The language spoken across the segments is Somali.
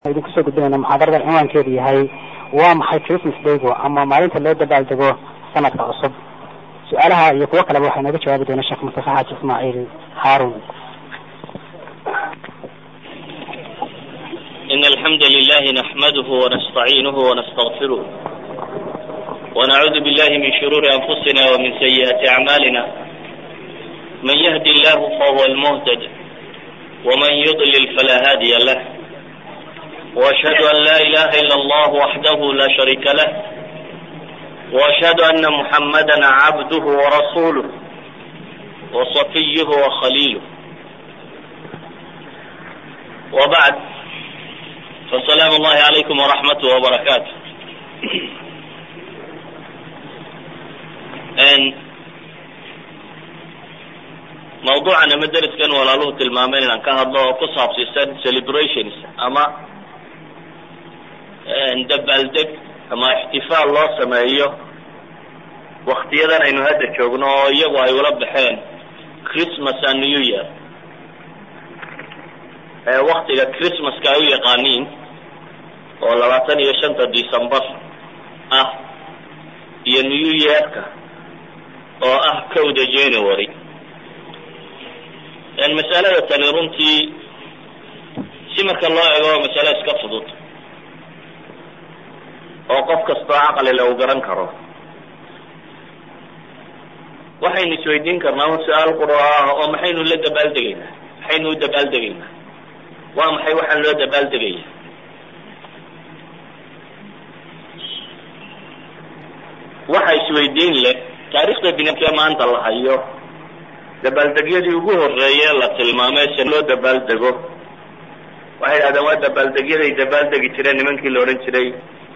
idinku soo gudbinayna muxaadarada cinwaankeedu yahay waa maxay christmas daygo ama maalinta loo dabaaldego sanadka cusub su-aalaha iyo kuwo kaleba waxaa inooga jawaabi doona sheekh mustafa xaaji ismaaciil haarun إن الحمد لله نحمده ونستعينه ونستغفره ونعوذ بالله من شرور أنفسنا ومن سيئات أعمالنا من يهدي الله فهو المهتد ومن يضلل فلا هادي له وأشهد أن لا إله إلا الله وحده لا شريك له وأشهد أن محمدا عبده ورسوله وصفيه وخليله وبعد فسلام الله عليكم ورحمته وبركاته mawduucan ama deriskan walaaluhu tilmaameen inaan ka hadlo oo ku saabsiisan celebrations ama dabaaldeg ama ixtifaal loo sameeyo waktiyadan aynu hadda joogno oo iyagu ay ula baxeen christmas and new year waktiga christmaska ay u yaqaaniin oo labaatan iyo shanta december ah iyo new yearka oo ah kowda january masalada tani runtii si marka loo ego waa masale iska fudud oo qof kastoo caqlile uu garan karo waxaynu isweydiin karnaa un su-aal quro ah oo maxaynu la dabaaldegaynaa maxaynu u dabaaldegaynaa waa maxay waxaan loo dabaaldegaya waxa isweydiin leh taarikhda binamkee maanta la hayo dabaaldegyadii ugu horeeye la tilmaamay se loo dabaaldego waxay dhahdeen waa dabaaldegyaday dabaaldegi jireen nimankii la odhan jiray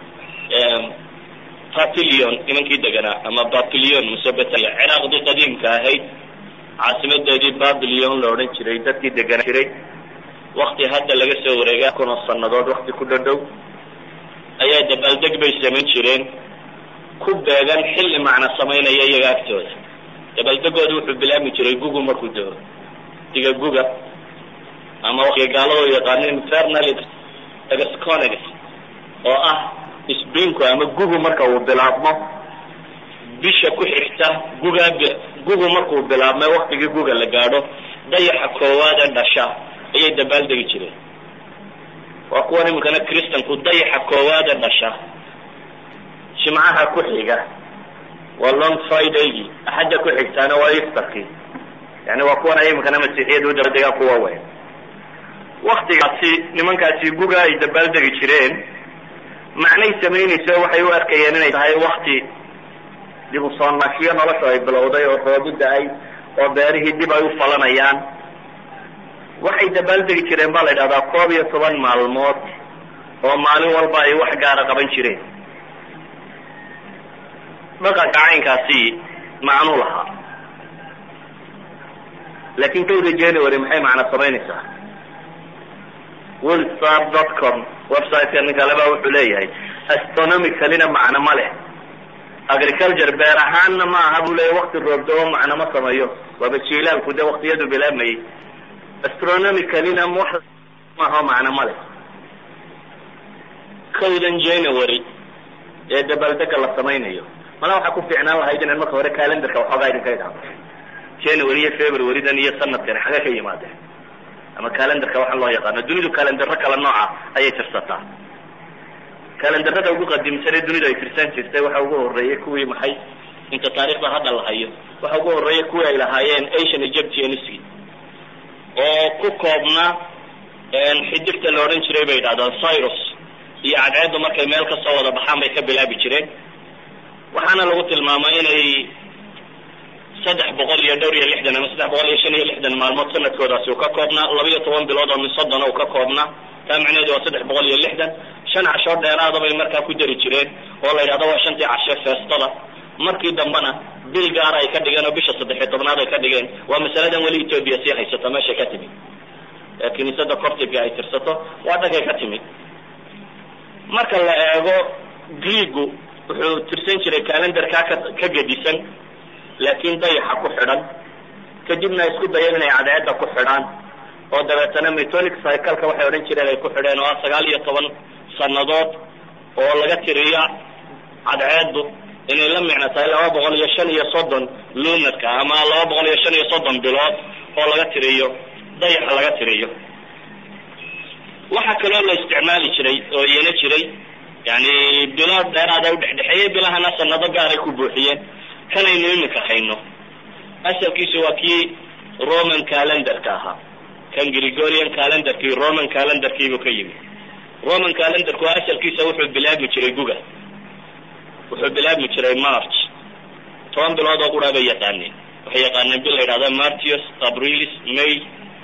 papilion nimankii deganaa ama papilion musebetel ciraaqdii qadiimka ahayd caasimadeedii babilion la odhan jiray dadkii deganaa jiray wakti hadda laga soo wareegay kun oo sanadood wakti ku dhadhow ayaa dabaaldeg bay samayn jireen ku beegan xilli macna samaynaya iyaga agtooda dabaaldegooda wuxuu bilaabmi jiray gugu markuu dego diga guga ama waktiga gaalado yaqaanin infernal exconex oo ah springku ama gugu marka uu bilaabmo bisha ku xigta guga gugu markuu bilaabmay waktigii guga la gaadho dayaxa koowaade dhasha ayay dabaaldegi jireen waa kuwan iminkana christanku dayaxa koowaade dhasha jimcaha ku xiga waa long fridaygii axadda ku xigtaana waa easterkii yani waa kuwan ay iminkana masiixiyada u dabadegaan kuwa weyn waktigaasi nimankaasi guga ay dabaaldegi jireen macnay samaynayso waxay u arkayeen inay tahay wakti dib u soo nashiyo noloshu ay bilowday oo roobu da-ay oo beerihii dib ay u falanayaan waxay dabaaldegi jireen baa la yidhahdaa koob iyo toban maalmood oo maalin walba ay wax gaara qaban jireen dhaqanka caynkaasi macnuu lahaa laakin kowda january maxay macna samaynaysaa willstar dot com websiteka nin kaleba wuxuu leeyahay astronomicalina macno ma leh agriculture beer ahaanna ma aha buu leeyahy wakti roobdoo macno ma sameeyo waaba jiilaalku de waktiyadu bilaabmayay astronomicalina wax maaho macno ma leh kowdan january ee dabaaldega la samaynayo mala waxaa ku fiicnaan lahayd inaad marka hore calendarka waxoogaa idinka idhaado january iyo februarydan iyo sanadkan xagee ka yimaadeen ama calendarka waxaa loo yaqaano dunidu calendaro kala nooca ayay tirsataa calendarada ugu qadiimsan ee dunidu ay tirsan jirtay waxa ugu horeeyay kuwii maxay inta taarikhda hadda la hayo waxa ugu horeeya kuwii ay lahaayeen asian egyptianski oo ku koobna xidigta la odhan jiray bay yidhahdaan cyrus iyo cadceeddu markay meel kasoo wada baxaan bay ka bilaabi jireen waxaana lagu tilmaamay inay saddex boqol iyo dhowr iyo lixdan ama saddex boqol iyo shan iyo lixdan maalmood sanadkoodaasi uu ka koobnaa laba iyo toban bilood oo min soddona uu ka koobnaa taa macnaheedu waa saddex boqol iyo lixdan shan casho dheeraada bay markaa ku dari jireen oo la yidhahdo waa shantii cashe feestada markii dambena bil gaara ay ka dhigeen oo bisha saddex iyo tobnaad ay ka dhigeen waa masaladan weli ethoobia sii haysato meeshay ka timid ee kiniisada cortiga ay tirsato waa dhankay ka timid marka la eego greegu wuxuu tirsan jiray calendarkaa ka ka gedisan laakiin dayaxa ku xidhan kadibna isku dayeen inay cadceedda ku xidhaan oo dabeetana metonic cycleka waxay odhan jireen ay ku xidheen oo ah sagaal iyo toban sannadood oo laga tiriyo cadceedu inay la micno tahay laba boqol iyo shan iyo soddon lunarka ama laba boqol iyo shan iyo soddon bilood oo laga tiriyo dayaxa laga tiriyo waxaa kaloo la isticmaali jiray oo iyana jiray yani bilo dheeraada udhexdhexeeyey bilahana sanado gaaray ku buuxiyeen kanaynu iminka hayno asalkiisu waa kii roman calendarka ahaa kan gregorian calendarkii roman calendarkiibuu ka yimi roman calendarku asalkiisa wuxuu bilaabmi jiray guga wuxuu bilaabmi jiray march toban bilood oo quraa bay yaqaaneen waxay yaqaaneen bil la yidhahda martius abrilis may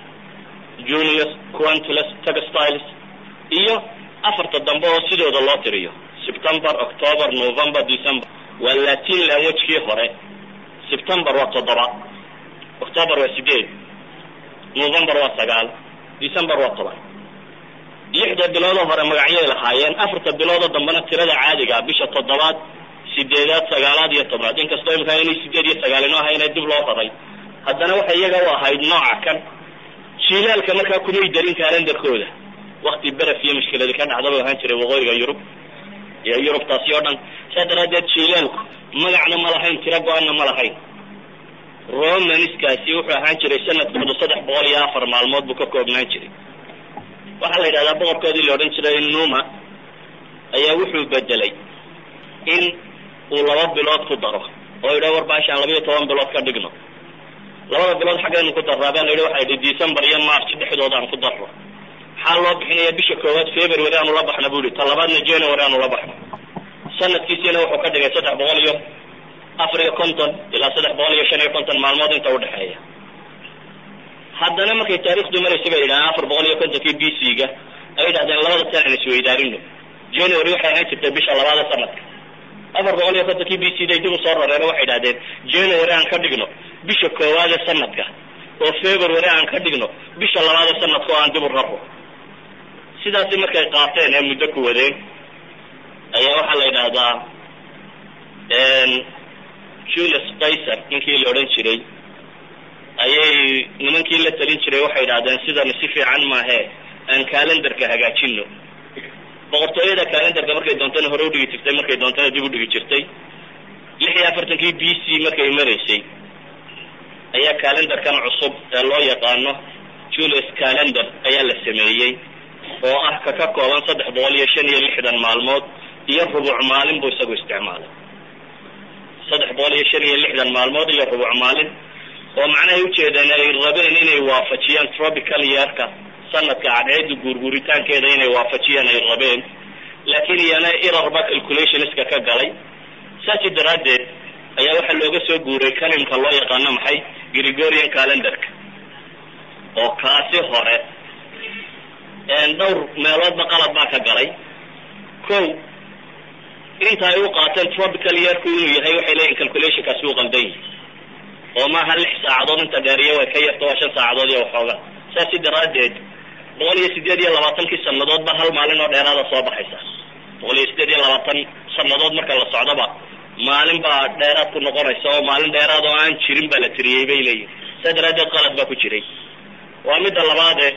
junius quantilus textiles iyo afarta dambe oo sidooda loo tiriyo september october november december waa latin languagekii hore september waa toddoba october waa sideed november waa sagaal december waa toban lixda biloodoo hore magacyay lahaayeen afarta biloodoo dambena tirada caadiga bisha toddobaad sideedaad sagaalaad iyo tobnaad inkastoo imika inay sideed iyo sagaal inoo ahayna dib loo raray haddana waxay iyaga u ahayd nooca kan jilaalka markaa kumay darin calendarkooda wakti beref iyo mushkiladi ka dhacda bu ahaan jiray waqooyiga yurub iyo yurubtaasi oo dhan saa daraadeed jilaalku magacna ma lahayn tiro go-aanna ma lahayn romanskaasi wuxuu ahaan jiray sanadkooda saddex boqol iyo afar maalmood buu ka koobnaan jiray waxaa la yidhahdaa boqorkoodii la odhan jiray numa ayaa wuxuu bedelay in uu laba bilood ku daro oo yidha war baashaan labayo toban bilood ka dhigno labada bilood xaggaynu ku darraa baa la yidhi waxa yidhi december iyo march dhexdooda aan ku darro maxaa loo bixinaya bisha koowaad february aanu la baxna bu yihi ta labaadna january aanu la baxno sanadkiisiina wuxuu ka dhigay saddex boqol iyo afar iyo konton ilaa saddex boqol iyo shan iyo konton maalmood inta udhexeeya haddana markay taarikhdu maraysa bay yidhahdeen afar boqol iyo kontonkii b c ga ay yidhahdeen labada san aan isweydaarino january waxay ahaan jirtay bisha labaada sanadka afar boqol iyo kontonkii b c day dib u soo rareen waxay idhahdeen january aan ka dhigno bisha koowaade sanadka oo february aan ka dhigno bisha labaade sanadka oo aan dib u raro sidaasi markay qaateen ee muddo ku wadeen ayaa waxaa la yidhaahdaa julius kaiser ninkii la odhan jiray ayay nimankii la talin jiray waxay idhahdeen sidani si fiican maahe aan calendarka hagaajino boqortooyada calendarka markay doontana hore udhigi jirtay markay doontana dib udhigi jirtay lix iyo afartankii b c markay maraysay ayaa calendarkan cusub ee loo yaqaano julius calendar ayaa la sameeyey oo ah ka ka kooban saddex boqol iyo shan iyo lixdan maalmood iyo rubuc maalin buu isagu isticmaalay saddex boqol iyo shan iyo lixdan maalmood iyo rubuc maalin oo macnahay ujeedeen ay rabeen inay waafajiyaan tropical yearka sanadka cadceeda guurguuritaankeeda inay waafajiyaan ay rabeen laakiin iyana irarba calculationska ka galay saasi daraaddeed ayaa waxaa looga soo guuray kalimka loo yaqaano maxay gregorian calendarka oo kaasi hore dhowr meeloodba qalad baa ka galay ko inta ay u qaateen tropical yearku inuu yahay waxay leeyihin calculationkaasi u qaldan yihi oo maaha lix saacadood inta dheeriya way ka yarta waa shan saacadood iyo waxooga saasi daraaddeed boqol iyo sideed iyo labaatankii sanadoodba hal maalin oo dheeraada soo baxaysa boqol iyo sideed iyo labaatan sanadood marka la socdoba maalin baa dheeraad ku noqonaysa oo maalin dheeraad oo aan jirin baa la tiriyey bay leeyihin saa daraaddeed qalad baa ku jiray waa midda labaade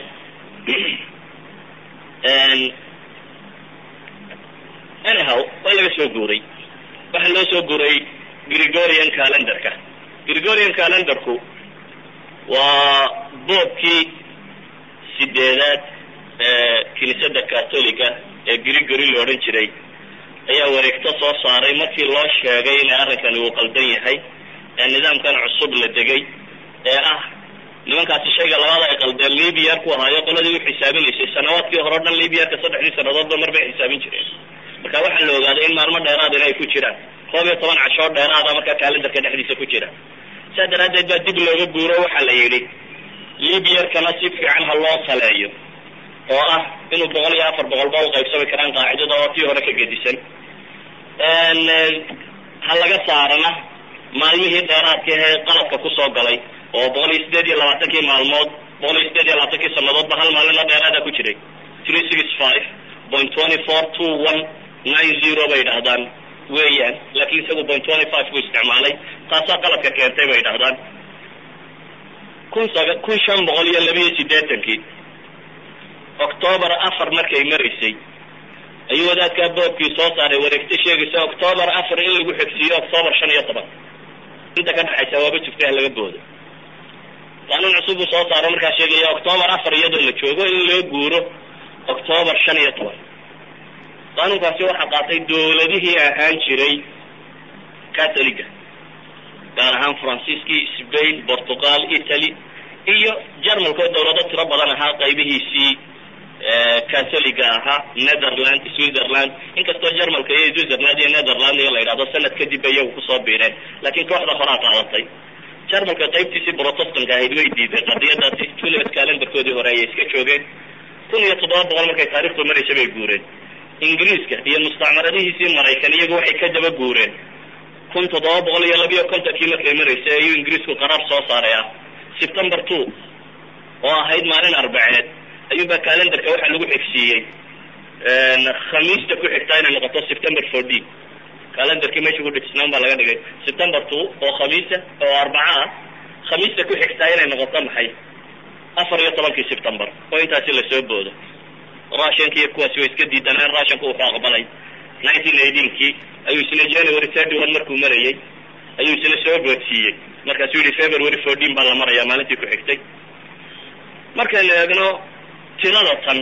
anyhow waa laga soo guuray waxaa loo soo guuray gregorian calendarka gregorian calendarku waa boobkii sideedaad ee kiniisadda catholica ee gregory la odhan jiray ayaa wareegto soo saaray markii loo sheegay inay arrinkani uu qaldan yahay ee nidaamkan cusub la degay ee ah nimankaasi shayga labaad ay qaldeen libyar ku ahaayo qoladii u xisaabinaysay sanawaadkii hore o dhan libyarka saddexdii sanadoodba mar bay xisaabin jireen marka waxaa la ogaaday in maalmo dheeraad in ay ku jiraan koob iyo toban cashoo dheeraada marka calendarka dhexdiisa ku jira saa daraaddeed baa dib looga guuro waxaa la yidhi libyarkana si fiican ha loo taleeyo oo ah inuu boqol iyo afar boqolba u qaybsami karaan qaacidada oo tii hore ka gedisan ha laga saarana maalmihii dheeraadka ee qaladka kusoo galay oo boqol iyo sideed iyo labaatankii maalmood boqol iyo sideed iyo labaatankii sanadoodba hal maalina dheeraada ku jiray three six five point twenty four two one nine zero bay dhahdaan weeyaan laakiin isagu point twenty five buu isticmaalay taasaa qaladka keentay bay dhahdaan kun saga kun shan boqol iyo labiyo siddeetankii octoobar afar markay maraysay ayuu wadaadkaa boobkii soo saaray wareegto sheegaysa octoobar afar in lagu xigsiiyo octoobar shan iyo toban inta ka dhexaysa waaba jirta ha laga boodo qaanuun cusub uu soo saaro markaa sheegaya octoobar afar iyadoo la joogo in loo guuro octoobar shan iyo toban qaanuunkaasi waxaa qaatay dawladihii ahaan jiray catholiga gaar ahaan faransiiskii spain portugal italy iyo jarmalka oo dawlado tiro badan ahaa qaybihiisii catholiga ahaa netherland switzerland inkastoo jarmalka iyo switzerland iyo netherland iyo la yidhahdo sanad kadib bay iyagu kusoo biireen laakiin kooxda horaa qaadatay jarmalka qaybtiisii protestanka ahayd way diiday qadiyadaasi juliet calendarkoodii hore ayay iska joogeen kun iyo toddoba boqol markay taarikhdu maraysa bay guureen ingiriiska iyo mustacmaradihiisii maraykan iyagu waxay ka daba guureen kun toddoba boqol iyo labiyo kontonkii markay maraysay ayuu ingiriisku qaraar soo saaray ah september two oo ahayd maalin arbaceed ayuunbaa calendarka waxaa lagu xigsiiyey khamiista ku xigtaa inay noqoto september fourteen calendarkii meesha ku dhejisnaan baa laga dhigay september two oo khamiisa oo arbaca ah khamiista ku xigtaa inay noqoto maxay afar iyo tobankii september oo intaasi lasoo boodo russianka iyo kuwaasi way iska diidaneen russianku wuxuu aqbalay nineteen eighteenkii ayuu isna january thirty one markuu marayay ayuu isna soo boodsiiyey markaasuu yihi february fourteen baa la marayaa maalintii ku xigtay markaynu eegno tirada tan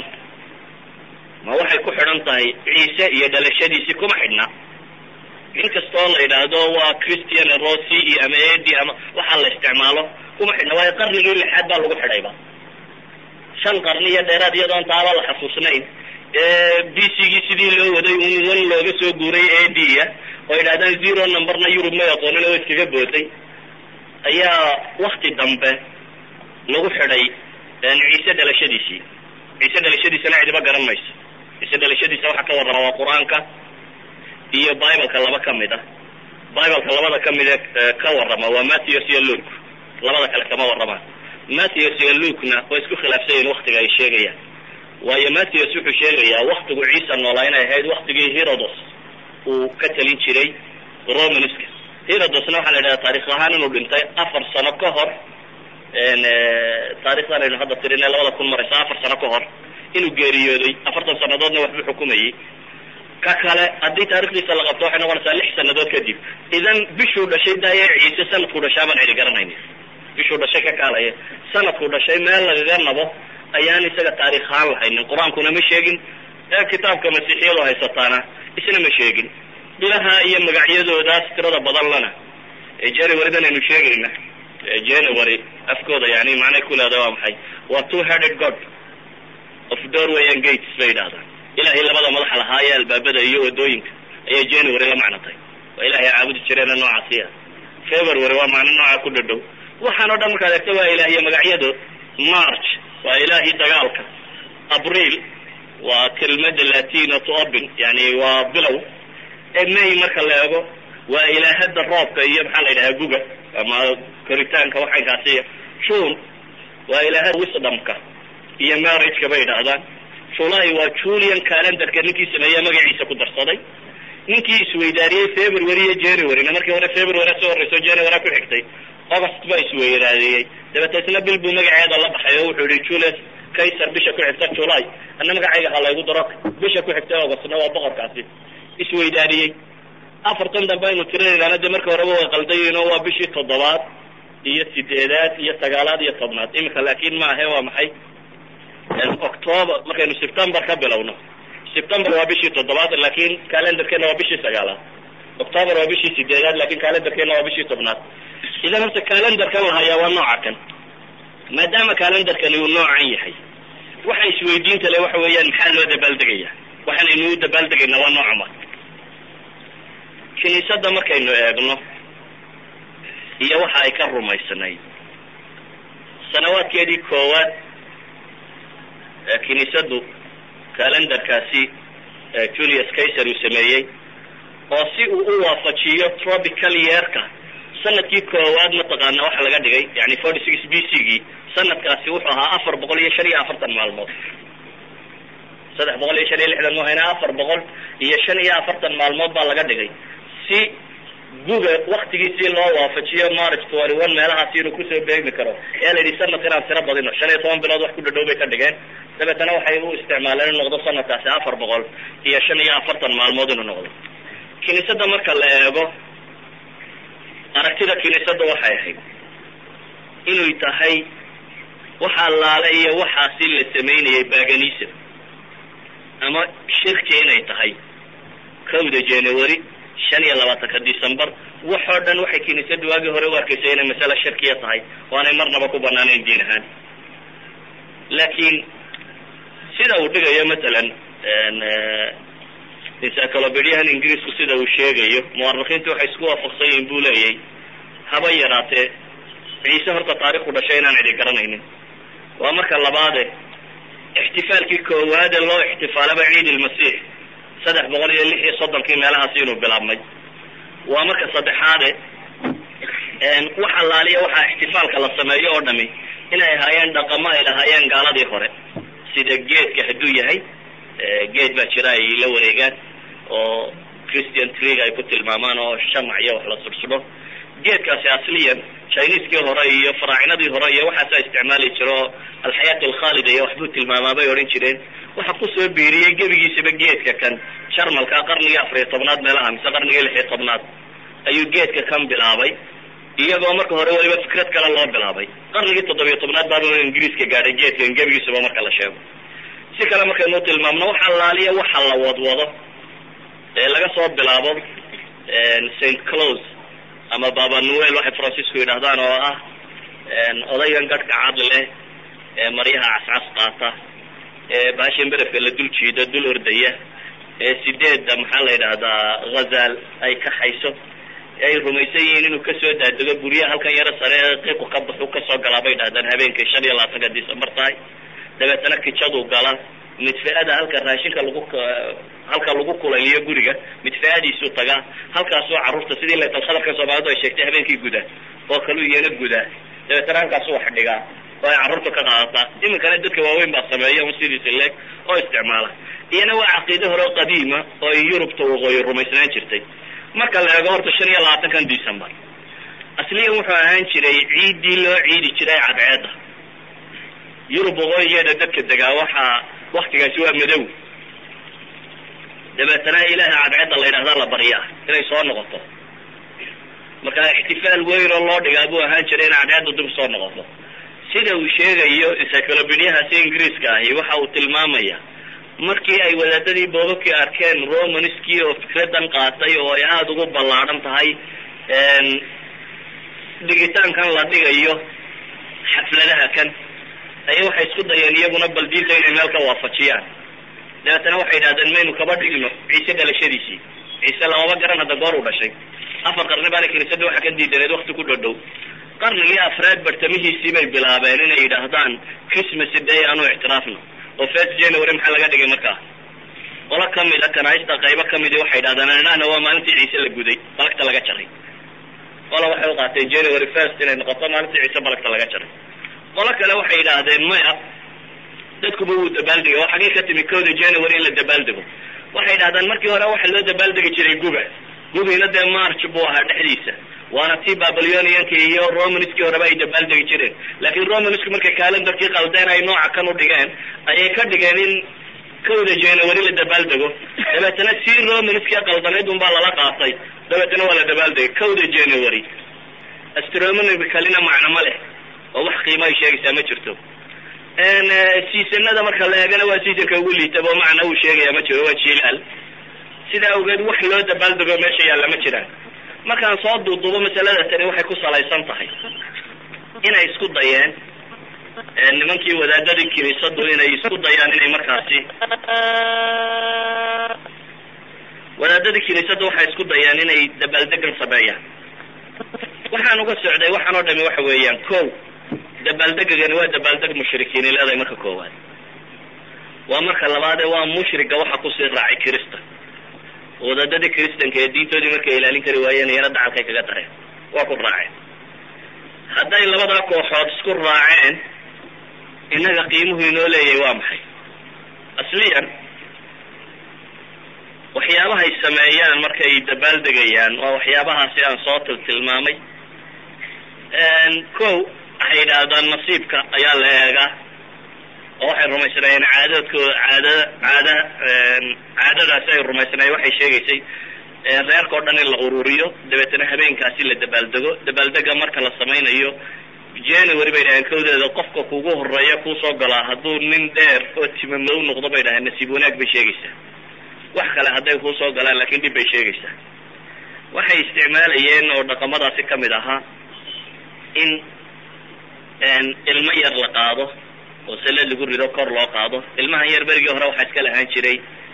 ma waxay ku xidhan tahay ciise iyo dhalashadiisii kuma xidhna inkastoo la yidhaahdo waa christian rossi iyo ama edi ama waxaa la isticmaalo kuma xidhna waayo qarnigii lixaad baa lagu xidhayba shan qarni iyo dheeraad iyadoon taaba la xasuusnayn b c gii sidii loo waday un wan looga soo guuray a d a oo yidhahdaan zero numberna yurub may aqoonin oo iskaga booday ayaa wakti dambe lagu xidhay ciise dhalashadiisii ciise dhalashadiisana cidiba garan mayso ciise dhalashadiisa waxaa ka warrama waa qur-aanka iyo bibleka laba kamid a bibleka labada kamid e ka warrama waa matthews iyo luke labada kale kama warramaan matthews iyo lukena way isku khilaafsanyihin waktiga ay sheegayaan waayo matthews wuxuu sheegayaa waktigu ciisa noolaa inay ahayd waktigii herodos uu ka talin jiray romanska herodosna waxaa la yidhahda taarikh ahaan inuu dhintay afar sano ka hor taarikhdan aynu hadda tirin ee labada kun maraysa afar sano ka hor inuu geeriyooday afartan sanadoodna waxbuu xukumayay ka kale haddii taarikhdiisa la qabto waxay noqonaysaa lix sanadood kadib idan bishuu dhashay daaye ciise sanadkuu dhashaa baan cidi garanayna bishuu dhashay ka kaalaya sanadkuu dhashay meel lagaga nabo ayaan isaga taarikh ahaan lahaynin qur-aankuna ma sheegin ee kitaabka masiixiyadu haysataana isna ma sheegin bilaha iyo magacyadoodaas tirada badan lana januarydan aynu sheegayna january afkooda yani macnay ku leedahay waa maxay waa two headed god of doorway and gates bay yidhahdaan ilahay labada madaxa lahaa ee albaabada iyo wadooyinka ayay january la macnatay waa ilahay caabudi jireena noocaasi ah february waa macno nooca ku dhadhow waxaan o dhan markaad egto waa ilaahiyo magacyadood march waa ilaahii dagaalka abriil waa kelmada latino to open yani waa bilow may marka la eego waa ilaahada roobka iyo maxaa la yidhahaa guga ama koritaanka waxaynkaasiya june waa ilaahada wisdomka iyo marriageka bay yidhaahdaan july waa julian calendarka ninkii sameeya magaciisa ku darsaday ninkii isweydaariyey february iyo januaryna markii hore february soo horreyso january ku xigtay august baa isweydaadeeyey dabeeta isna bil buu magaceeda la baxay oo wuxuu yihi julius kaysar bisha ku xigta july ana magacayga ha laygu daro bisha ku xigta augustna waa boqorkaasi isweydaariyey afartan dambe aynu tirinaynaana de marka horeba way qaldayiin oo waa bishii toddobaad iyo sideedaad iyo sagaalaad iyo tobnaad imika laakin ma ahe waa maxay october markaynu september ka bilowno september waa bishii toddobaad lakin calendarkeena waa bishii sagaalaad october waa bishii sideedaad lakin calendarkeena waa bishii tobnaad idan horta calendarkan la hayaa waa nooca kan maadaama calendarkani uu noocan yahay waxa isweydiinta le waxa weeyaan maxaa loo dabaaldegaya waxaanaynu u dabaaldegaynaa waa nooca ma kiniisadda markaynu eegno iyo waxa ay ka rumaysnayd sanawaadkeedii koowaad kiniisaddu calendarkaasi julius kaysar uu sameeyey oo si uu u waafajiyo tropical yeerka sanadkii koowaad mataqaana waxa laga dhigay yani forty six b c gii sanadkaasi wuxuu ahaa afar boqol iyo shan iyo afartan maalmood saddex boqol iyo shan iyo lixdan mu hayna afar boqol iyo shan iyo afartan maalmood baa laga dhigay si guga waktigiisii loo waafajiyo march twenty one meelahaasi inuu kusoo beegmi karo ayaa la yidhi sanadka inaan tiro badino shan iyo toban bilood wax ku dhadhow bay ka dhigeen dabeetana waxay u isticmaaleen inuu noqdo sanadkaasi afar boqol iyo shan iyo afartan maalmood inuu noqdo kiniisadda marka la eego aragtida kiniisadda waxay ahayd inay tahay waxaa laale iyo waxaasi la samaynayay baganism ama shirki inay tahay kowda january shan iyo labaatanka december waxoo dhan waxay kiniisadda waagii hore u arkaysay inay masale shirkiya tahay oo aanay marnaba ku banaanayn diin ahaan laakiin sida uu dhigayo matalan encyclopediahan ingiriisku sida uu sheegayo muwarikiintu waxay isku waafaqsan yihiin buu leeyay haba yaraatee ciise horta taarikhku dhashay inaan cidi garanaynin waa marka labaade ixtifaalkii koowaade loo ixtifaalaba ciid ilmasiix saddex boqol iyo lix iyo soddonkii meelahaasi inuu bilaabmay waa marka saddexaade wax allaaliya waxaa ixtifaalka la sameeyo oo dhami inay ahaayeen dhaqamo ay lahaayeen gaaladii hore sida geedka hadduu yahay geed baa jira ay la wareegaan oo christian trig ay ku tilmaamaan oo shamac iyo wax la sursudho geedkaasi asliyan chineseskii hore iyo faraacinadii hore iyo waxaasaa isticmaali jira oo alxayaat alkhaalida iyo waxbuu tilmaamaa bay odhan jireen waxa kusoo biiriyey gebigiisaba geedka kan jarmalka qarnigii afariyo tobnaad meelaha mise qarnigii lix iyo tobnaad ayuu geedka kan bilaabay iyagoo marka hore weliba fikrad kale loo bilaabay qarnigii toddobiyo tobnaad baaba ingiriiska gaadhay geedkan gebigiisaba marka la sheego si kale markaynu tilmaamno waxa laaliya waxa la wadwado ee laga soo bilaabo st close ama baba noel waxay francisco yidhahdaan oo ah odaygan gadhka cad leh ee maryaha cascas qaata ee baashan berefka la dul jiida dul ordaya ee sideedda maxaa la yidhahdaa ghazaal ay kaxayso ay rumaysan yihiin inuu kasoo daadego guryaha halkan yaro sare ee qiiqu ka baxu kasoo galaa bay dhahdaan habeenkii shan iyo labaatanka december tahay dabeetana kijadu gala midfeada halka raashinka lagu halka lagu kulayliyo guriga midfeadiisu tagaa halkaasoo carruurta sidii laytalkhadarka soomaalidu ay sheegtay habeenkii guda oo kalu iyana guda dabeetana halkaasu wax dhigaa oo ay carruurta ka qaadataa iminkana dadka waaweyn baa sameeya un sidiisa leeg oo isticmaala iyana waa caqiide hore oo qadiima oo ay yurubta waqooyi rumaysnaan jirtay marka la eego horta shan iyo labaatankan december asliyan wuxuu ahaan jiray ciiddii loo ciidi jiray cadceedda yurub waqooyigeeda dadka degaa waxaa waktigaasi waa madow dabeetana ilaaha cadceedda la yidhahdaa la baryaa inay soo noqoto marka ixtifaal weyn oo loo dhigaa buu ahaan jiray in cadceedda dib soo noqoto sida uu sheegayo encyclopediahaasi ingiriiska ahi waxa uu tilmaamaya markii ay wadaadadii boobabkii arkeen romanskii oo fikradan qaatay oo ay aada ugu ballaadhan tahay dhigitaankan la dhigayo xafladaha kan aya waxay isku dayeen iyaguna bal diinta inay meel ka waafajiyaan dabeetana waxay yidhahdeen maynu kaba dhigno ciise dhalashadiisii ciise lamaba garan hadda goor u dhashay afar qarni baana kiniisada waxa ka diidaneed wakti ku dhodhow qarnigii afraad bartamihiisii bay bilaabeen inay yidhaahdaan christmas day aanu ictiraafno oo first january maxaa laga dhigay markaa qolo kamid a kanaista qaybo kamidi waxay yidhahdaan anana waa maalintii ciise la guday balagta laga jaray qola waxay uqaateen january first inay noqoto maalintii ciise balagta laga jaray qolo kale waxay yidhaahdeen maya dadkuba wuu dabaaldegay oo xagee ka timi kowda january in la dabaaldego waxay yidhahdaan markii hore waxa loo dabaaldegi jiray guba gubiina dee march buu ahaa dhexdiisa waana tii babyloниanka iyo romanskii horeba ay dabaaldegi jireen laakiin romansku markay calendarkii qaldeen ay nooca kan u dhigeen ayay ka dhigeen in kowda january la dabaaldego dabeetana si romanskii qaldanayd un baa lala qaatay dabeetana waa la dabaaldegay kowda january astronomicalina macno ma leh oo wax qiimo ay sheegaysaa ma jirto seasonada marka la eegana waa seasonka ugu liitaba oo macna uu sheegaya ma jiro waa jilaal sidaa awgeed wax loo dabaaldego meesha yaalla ma jiraan markaan soo duuduubo masalada tani waxay ku salaysan tahay inay isku dayeen nimankii wadaadadii kiniisadu inay isku dayaan inay markaasi wadaadadii kiniisadu waxay isku dayaan inay dabaaldegan sameeyaan waxaan uga socday waxaan oo dhami waxa weeyaan ko dabaaldegagani waa dabaaldeg mushrikiini leedahay marka koowaad waa marka labaade waa mushriga waxa kusii raacay kirista wadaadadii kristanka ee diintoodii markay ilaalin kari waayeen iyana dacalkay kaga dareen waa ku raaceen hadday labadaa kooxood isku raaceen innaga qiimuhu inoo leeyahay waa maxay asliyan waxyaabahay sameeyaan markay dabaaldegayaan waa waxyaabahaasi aan soo til tilmaamay ko waxay yidhaahdaan nasiibka ayaa la eegaa oo waxay rumaysnaayeen caadadkooda caada caada caadadaasi ay rumaysnaayeen waxay sheegaysay reerkao dhan in la ururiyo dabeetana habeenkaasi la dabaaldego dabaaldega marka la samaynayo january bay dhaheen kawdeeda qofka kugu horeeya kuusoo galaa hadduu nin dheer oo timamow noqdo bay dhaheen nasiib wanaag bay sheegaysaa wax kale hadday kuusoo galaan lakin dhib bay sheegaysaa waxay isticmaalayeen oo dhaqamadaasi kamid ahaa in ilmo yar la qaado oo sale lagu rido kor loo qaado ilmahan yar berigii hore waxaa iska lahaan jiray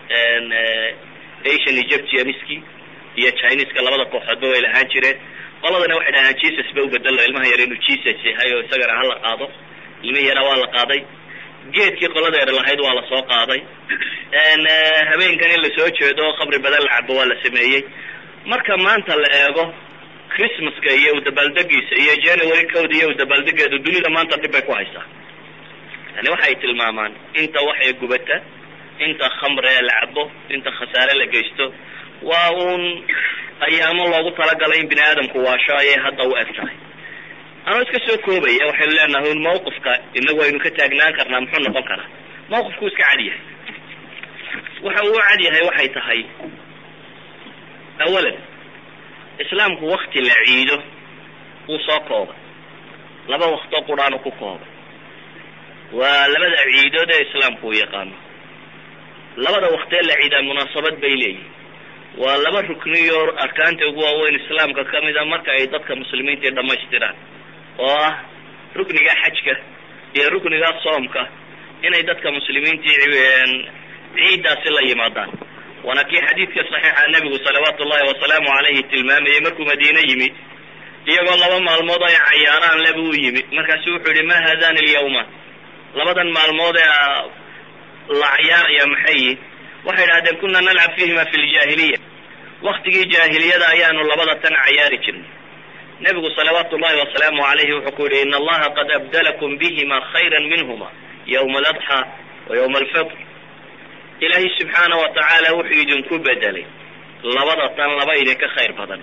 asian egyptianiski iyo chineska labada kooxoodba way lahaan jireen qoladana waxay dhahaan jesus ba ubedelo ilmaha yar inuu jesus yahay oo isagana hala qaado ilmihi yara waa la qaaday geedkii qolada yar lahayd waa lasoo qaaday habeenkan in lasoo jeedo khamri badan la cabo waa la sameeyey marka maanta la eego christmaska iyo udabaaldegiisa iyo january code iyo udabaaldegeedu dunida maanta dhib bay ku haysaa yani waxay tilmaamaan inta waxay gubata inta khamre la cabo inta khasaare la geysto waa uun ayaamo loogu talagalay in bini aadamku waasho ayay hadda u eg tahay anoo iska soo koobaya waxaynu leenahay un mawqifka inagu aynu ka taagnaan karnaa muxuu noqon karaa mawqifku iska cad yahay waxa uu cad yahay waxay tahay awalan islaamku wakti la ciido wuu soo koobay laba waktoo quraanu ku koobay waa labada ciidood ee islaamku uu yaqaano labada waktee la ciidaa munaasabad bay leeyihin waa laba rukniyo arkaanta ugu waaweyn islaamka kamida marka ay dadka muslimiinta dhamaystiraan oo ah rukniga xajka iyo rukniga soomka inay dadka muslimiintii ciiddaasi la yimaadaan waana kii xadiidka saxiixa nebigu salawaatu ullahi wasalaamu calayhi tilmaamayay markuu madiine yimi iyagoo laba maalmood ay cayaaraan leba u yimi markaasu wuxuu yihi ma haadani alyawma labadan maalmood ee la cayaaraya maxay yihin waxay idhahdeen kuna nalcab fiihima fi ljaahiliya waktigii jaahiliyada ayaanu labada tan cayaari jirnay nebigu salawaatu ullahi wasalaamu calayhi wuxuu ku yihi ina allaha qad abdalakum bihima khayra minhuma yawma aladxa wa yawma alfitr ilaahay subxaana wa tacaala wuxuu idinku bedelay labada tan laba idinka khayr badan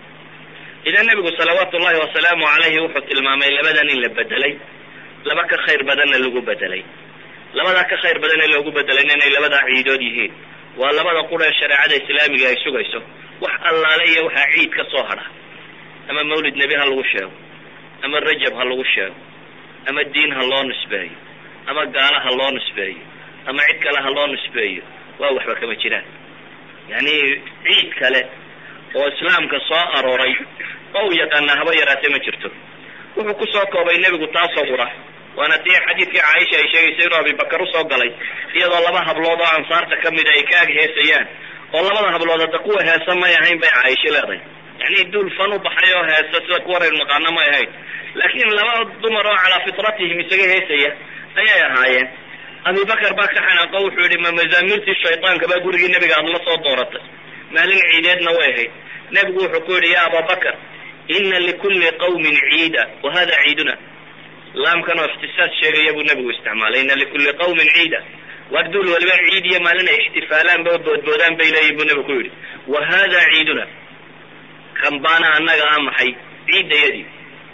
idan nebigu salawaatu ullahi wasalaamu calayhi wuxuu tilmaamay labadan in la bedelay laba ka khayr badanna lagu bedelay labadaa ka khayr badan ee loogu bedelayna inay labadaa ciidood yihiin waa labada qura ee shareecada islaamiga ay sugayso wax allaale iyo waxaa ciid ka soo hadha ama mawlid nebi ha lagu sheego ama rajab ha lagu sheego ama diin ha loo nisbeeyo ama gaala ha loo nisbeeyo ama cid kale ha loo nisbeeyo waa waxba kama jiraan yani ciid kale oo islaamka soo arooray oo u yaqaanaa haba yaraatee ma jirto wuxuu kusoo koobay nebigu taasoo qura waana tii xadiidkii caaisha ay sheegaysa inuu abibakar usoo galay iyadoo laba hablood oo ansaarta kamida ay ka ag heesayaan oo labada hablood hadda kuwa heesa may ahayn bay caaisho leedahay yani duul fan u baxay oo heesa sida kuwaraynu naqaano may ahayn laakiin laba dumar oo calaa fitratihim isaga heesaya ayay ahaayeen abibakar baa ka xanaaqo wuxuu yihi ma mazaamirtii shaytaanka baa gurigii nebiga aada la soo dooratay maalin ciideedna way ahayd nebigu wuxuu ku yihi ya ababakar ina likulli qawmin ciida wa hada ciiduna laamkan oo ikhtisaas sheegaya buu nebigu isticmaalay ina likulli qawmin ciida waar duul waliba ciid iyo maalin ay ixtifaalaan ba boodboodaan bay leeyihin buu nebigu ku yidhi wa hada ciiduna kan baana annaga a maxay ciiddayadii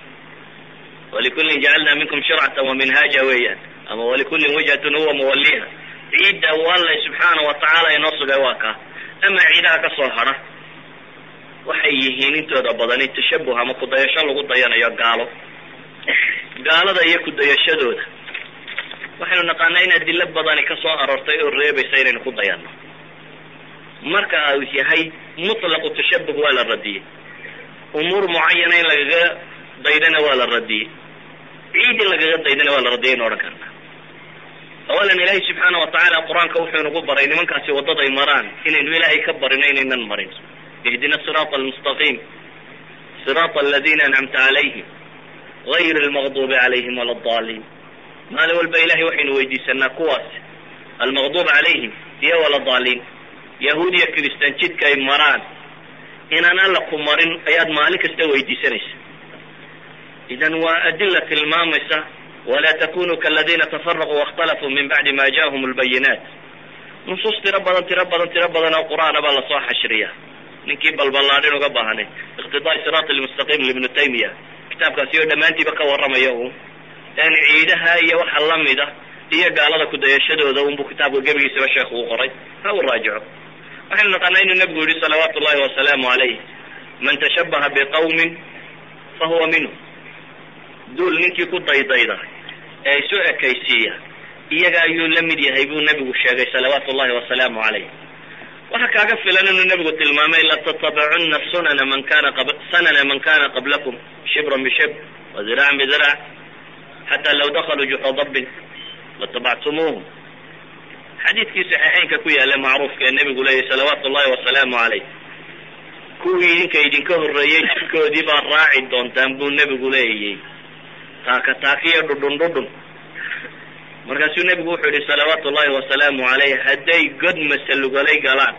walikullin jacalna minkum shircatan wa minhaaja weeyaan ama walikullin wijhatun huwa muwalliha ciidda wallay subxaana wa tacaala inoo sugay waa kaa ama ciidaha ka soo hadha waxay yihiin intooda badani tashabuh ama kudayasho lagu dayanayo gaalo gaalada iyo kudayashadooda waxaynu naqaanaa in adilo badani ka soo aroortay oo reebaysa inaynu ku dayano marka uu yahay mutlaqu tashabuh waa la radiyey umuur mucayana in lagaga daydana waa la radiyey ciid in lagaga daydana waa la radiyay aynu odhan karna awalan ilaahay subxaana watacaala qur-aanka wuxuu inagu baray nimankaasi waddaday maraan inaynu ilaahay ka barino inaynan marin ihdina siraata almustaqiim siraata aladina ancamta calayhim gayr almaqdubi calayhim wala adaliin maalin walba ilahay waxaynu weydiisanaa kuwaas almaqdub calayhim iyo wala daliin yahuud iyo kiristaan jidka ay maraan inaan alla ku marin ayaad maalin kasta weydiisanaysa idan waa adila tilmaamaysa wla takunuu kaladina tafaraquu waاkhtalafuu min bacdi ma jaءahum اlbayinaat nusuus tiro badan tiro badan tiro badan oo qur-aana baa lasoo xashriya ninkii balballaadhin uga baahanay iqtidaai siraat almustaqiim libnu taymiya kitaabkaasi oo dhammaantiiba ka warramaya un n ciidaha iyo waxa lamida iyo gaalada kudayashadooda unbu kitaabka gebigiisaba sheekhu u qoray ha uu raajico waxaynu naqaanaa inuu nabigu yihi salawaatu ullahi wasalaamu calayh man tashabaha biqawmin fa huwa minhu duul ninkii ku daydayda ee isu ekaysiiya iyaga ayuu la mid yahay buu nabigu sheegay salawaatu ullahi wasalaamu calayh waxaa kaaga filan inuu nabigu tilmaamay latattabacunna sunana man kana qab sanana man kana qablakum shibran bishibr wa ziraacan biziraac xataa law dakaluu juxra dabbin latabactumuuhum xadiidkii saxiixeynka ku yaala macruufka ee nabigu leeyahy salawaatu ullahi wasalaamu calayh kuwii idinka idinka horreeyey jidkoodii baa raaci doontaan buu nebigu leeyay taaka taakiyo dhudhun dhudhun markaasuu nebigu wuxuu yihi salawaatu ullahi wasalaamu calayh hadday god masalugalay galaan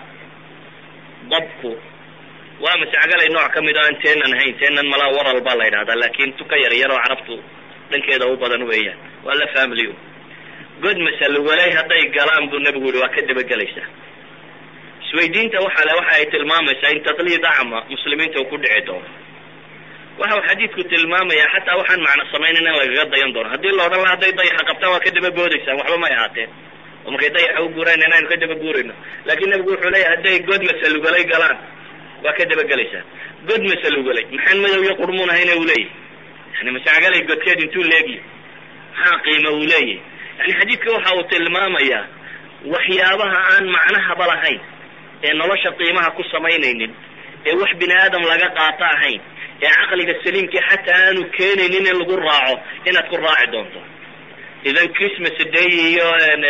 dabku waa masacgalay nooc ka mid o aan teenan ahayn teenan malaa waral baa la yidhahdaa laakin tuka yar yar oo carabtu dhankeeda u badan weeyaan waa la family god masalugalay hadday galaan buu nebigu yihi waa ka dabagelaysaa isweydiinta waxa le waxa ay tilmaamaysaa in taqliid acma muslimiinta uu ku dhici doono waxa uu xadiidku tilmaamaya xataa waxaan macno samaynayn in lagaga dayan doono haddii la odhan laha hadday dayaxa qabtaan waa ka daba boodaysaan waxba may ahaateen oo markay dayaxa u guuraan inaynu ka daba guurayno laakin nebigu wuxuu leeyahy hadday god masalugalay galaan waa ka dabagelaysaan god masalugalay maxaan madow iyo qurmuun ahayna uu leeyahy yani masacgalay godkeed intuu leegyi maxaa qiima uu leeyahy yani xadiidka waxa uu tilmaamayaa waxyaabaha aan macnahaba lahayn ee nolosha qiimaha ku samaynaynin ee wax bini aadam laga qaato ahayn ee caqliga saliimkii xataa aanu keenaynin in lagu raaco inaad ku raaci doonto idan christmas day iyo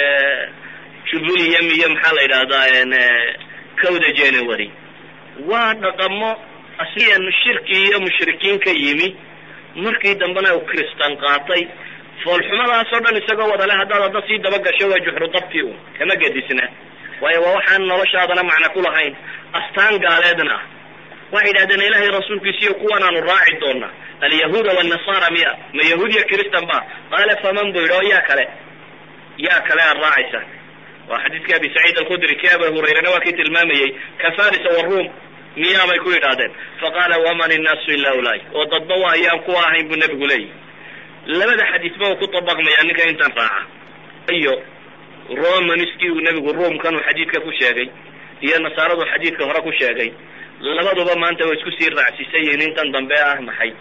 jubulium iyo maxaa la yidhahdaa cowda january waa dhaqamo asliyan shirki iyo mushrikiin ka yimi markii dambena uu kristan qaatay foolxumadaas oo dhan isagoo wadale haddaad hadda sii daba gasho waa juxru dabkii un kama gedisna waayo waa waxaan noloshaadana macna ku lahayn astaan gaaleedna ah waxay yidhahdeen ilaahay rasuulkiisiiyo kuwan aanu raaci doona alyahuuda wannasara miya ma yahuud iyo kristan ba qaala faman buu yidhi oo yaa kale yaa kale aad raacaysa waa xadiidkii abi saciid alkhudri kii abi hurayrana waa kii tilmaamayey ka farisa waruum miyaa bay ku yidhaahdeen faqaala waman innaasu ila ulai oo dadba waa ayaan kuwa ahayn buu nebigu leeyahy labada xadiisba uu ku dabaqmaya ninka intaan raaca iyo romanskii uu nebigu ruumkan uu xadiidka ku sheegay iyo nasaaradu xadiidka hore ku sheegay labaduba maanta way isku sii raacsiisan yihiin intan dambe ah maxay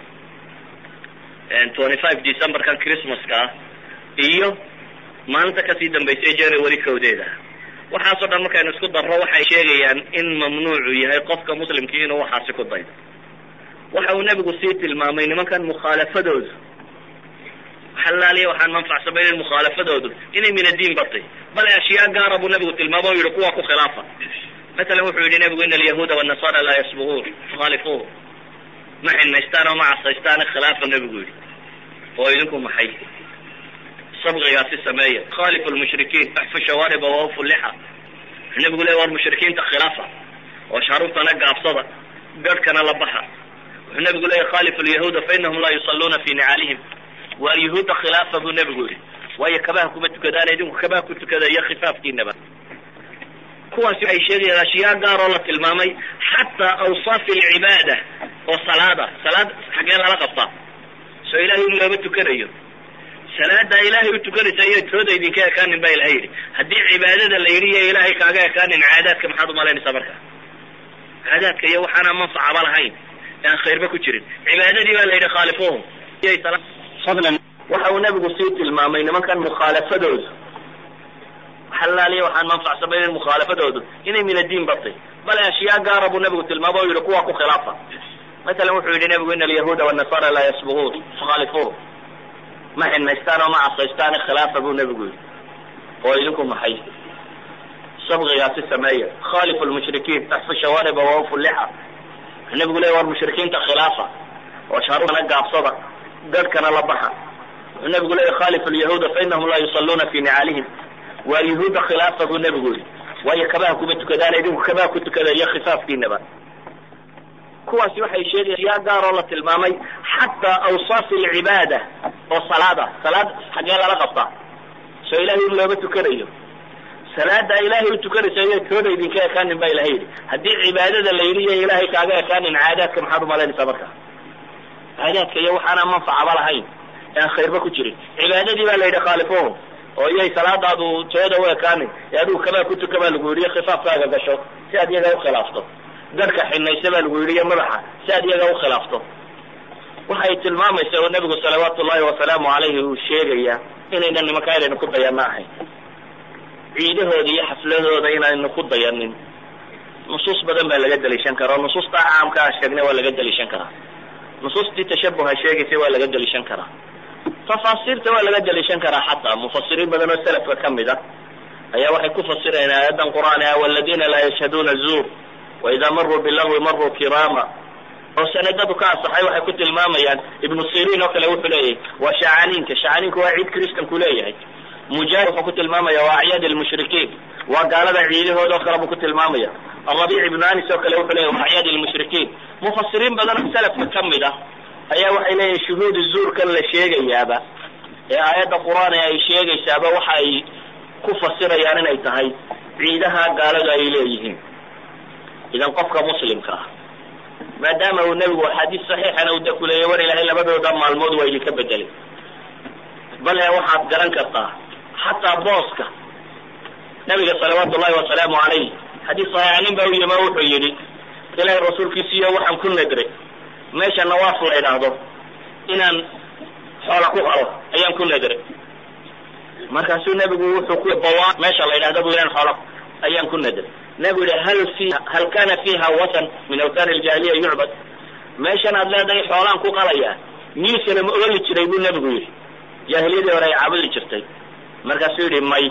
twenty five decemberkan christmaska ah iyo maalinta kasii dambaysay january kowdeeda waxaasoo dhan markaynu isku darro waxay sheegayaan in mamnuucu yahay qofka muslimkii inuu waxaasi ku daydo waxa uu nebigu sii tilmaamay nimankan mukhaalafadoodu xalaaliya waxaan manfac samaynayn mukhaalafadoodu inay min addiin bartay bale ashyaa gaara buu nebigu tilmaamo o yihi kuwa ku khilaafa masalan wuxuu yihi nebigu ina alyahuuda wannasara laa yasbuquun fakhaalifuuhu ma xinaystaan oo ma casaystaan khilaafa nebigu yihi oo idinku maxay sabqigaasi sameeya khalifu lmushrikiin axfu shawaariba wawfu lixa nebigu le war mushrikiinta khilaafa oo sharuurtana gaabsada garhkana la baxa wuxuu nebigu leeya khalifu lyahuuda fainahum laa yusalluuna fi nicaalihim waa yuhuudda khilaafa buu nebigu yihi waayo kabaha kuma tukadaan idinku kabaha ku tukada iyo khifaafkiinaba kuwaasi waxay sheegayaan ashyaa gaar oo la tilmaamay xataa awsaafi alcibaada oo salaada salaad xaggee lala qabtaa soo ilahay in looba tukanayo salaada ilaahay u tukanaysa iyo tooda idinka ekaanin baa ilahay yidhi haddii cibaadada la yidhi iyo ilaahay kaaga ekaanin caadaadka maxaad umalaynaysaa marka caadaadka iyo waxaana manfacaba lahayn aan khayrba ku jirin cibaadadii baa la yidhi khaalifuhum waxa uu nebigu sii tilmaamay nimankan mukhaalafadoodu xalaaliya waxaan manfac samaynayn mukhaalafadoodu inay min addiin bartay bale ashyaa gaara buu nebigu tilmaamo o yihi kuwa ku khilaafa masalan wuxuu yihi nebigu ina alyahuuda wannasara laa yasbuquun fakhaalifuuhu ma xinaystaan oo ma casaystaan khilaafa buu nebigu yihi oo idinku maxay sabqigaasi sameeya khalifu lmushrikiin axfu shawaariba wawfu lixa nebigu le war mushrikiinta khilaafa oo shaaruna gaabsada garhkana la baxa wuxuu nebigu leeya khalifu lyahuuda fainahum laa yusalluuna fi nicaalihim waa yuhuudda khilaafa buu nebigu yihi waayo kabaha kuma tukadaan idinku kabaha ku tukada iyo khifaafkiinaba kuwaasi waxay sheegayaan yaa gaar oo la tilmaamay xataa awsaafi alcibaada oo salaada salaad xaggee lala qabtaa soo ilahay in looba tukanayo salaada ilaahay u tukanaysa iyo tooda idinka ekaanin baa ilahay yidhi haddii cibaadada la yidhi iyo ilaahay kaaga ekaanin caadaadka maxaad umalaynaysaa marka caadaadka iyo waxaana manfacaba lahayn ee aan khayrba ku jirin cibaadadii baa la yidhi khaalifuhum oo iyay salaadaadu tooda u ekaanin ee adigu kabaa ku tuka baa lagu yidhi khifaafkaaga gasho si aad iyaga ukhilaafto darka xinaysa baa lagu yidhi iyo madaxa si aad iyaga ukhilaafto waxay tilmaamaysa oo nebigu salawaatu ullahi wasalaamu calayhi uu sheegaya inaynan nimankaa inaynu ku dayanno ahayn ciidahooda iyo xafladooda inaynu ku dayanin nusuus badan baa laga daliishan karaa oo nusuusta caamka a sheegnay waa laga daliishan karaa nusuustii tashabuha sheegaysay waa laga daliishan karaa tafaasiirta waa laga daliishan karaa xataa mufasiriin badan oo salafka ka mid a ayaa waxay ku fasirayaan aayadan qur'aan ah waladina laa yashhaduuna zuur waidaa maruu bilagwi maruu kiraama oo sanadadu ka asaxay waxay ku tilmaamayaan ibnu sirin oo kale wuxuu leeyahay waa shacaniinka shacaniinku waa ciid christanku leeyahay mujaahid wuxuu ku tilmaamaya waa acyaad lmushrikiin waa gaalada ciidahooda oo kale buu ku tilmaamaya arabiic ibnu anis oo kale wuxuu leeyahy waa acyaad lmushrikiin mufasiriin badan oo salafka ka mid ah ayaa waxay leeyihin shuhuudu zuurkan la sheegayaaba ee aayadda qur-aan ee ay sheegaysaaba waxa ay ku fasirayaan inay tahay ciidaha gaaladu ay leeyihiin idan qofka muslimka ah maadaama uu nebigu axaadiis saxiixana u dakuleeyay war ilaahay labadooda maalmood waa idinka bedelay bale waxaad garan kartaa xataa booska nabiga salawaatu ullahi wasalaamu calayh xadiis saxiixa nin baa u yima wuxuu yidhi ilaahay rasuulkiisiiyo waxaan ku nadray meesha nawaaf la idhaahdo inaan xoola ku qalo ayaan ku nadray markaasuu nebigu wuxuu ku bawa meesha la yidhahdo bu inaan xoola ayaan ku nadray nebigu yihi hal fiha hal kana fiha watan min awtaan aljaahiliya yucbad meeshan aad leedahay xoolaan ku qalayaa miisana ma oli jiray buu nebigu yidhi jaahiliyadii hore ay caabudi jirtay markaasuu yidhi may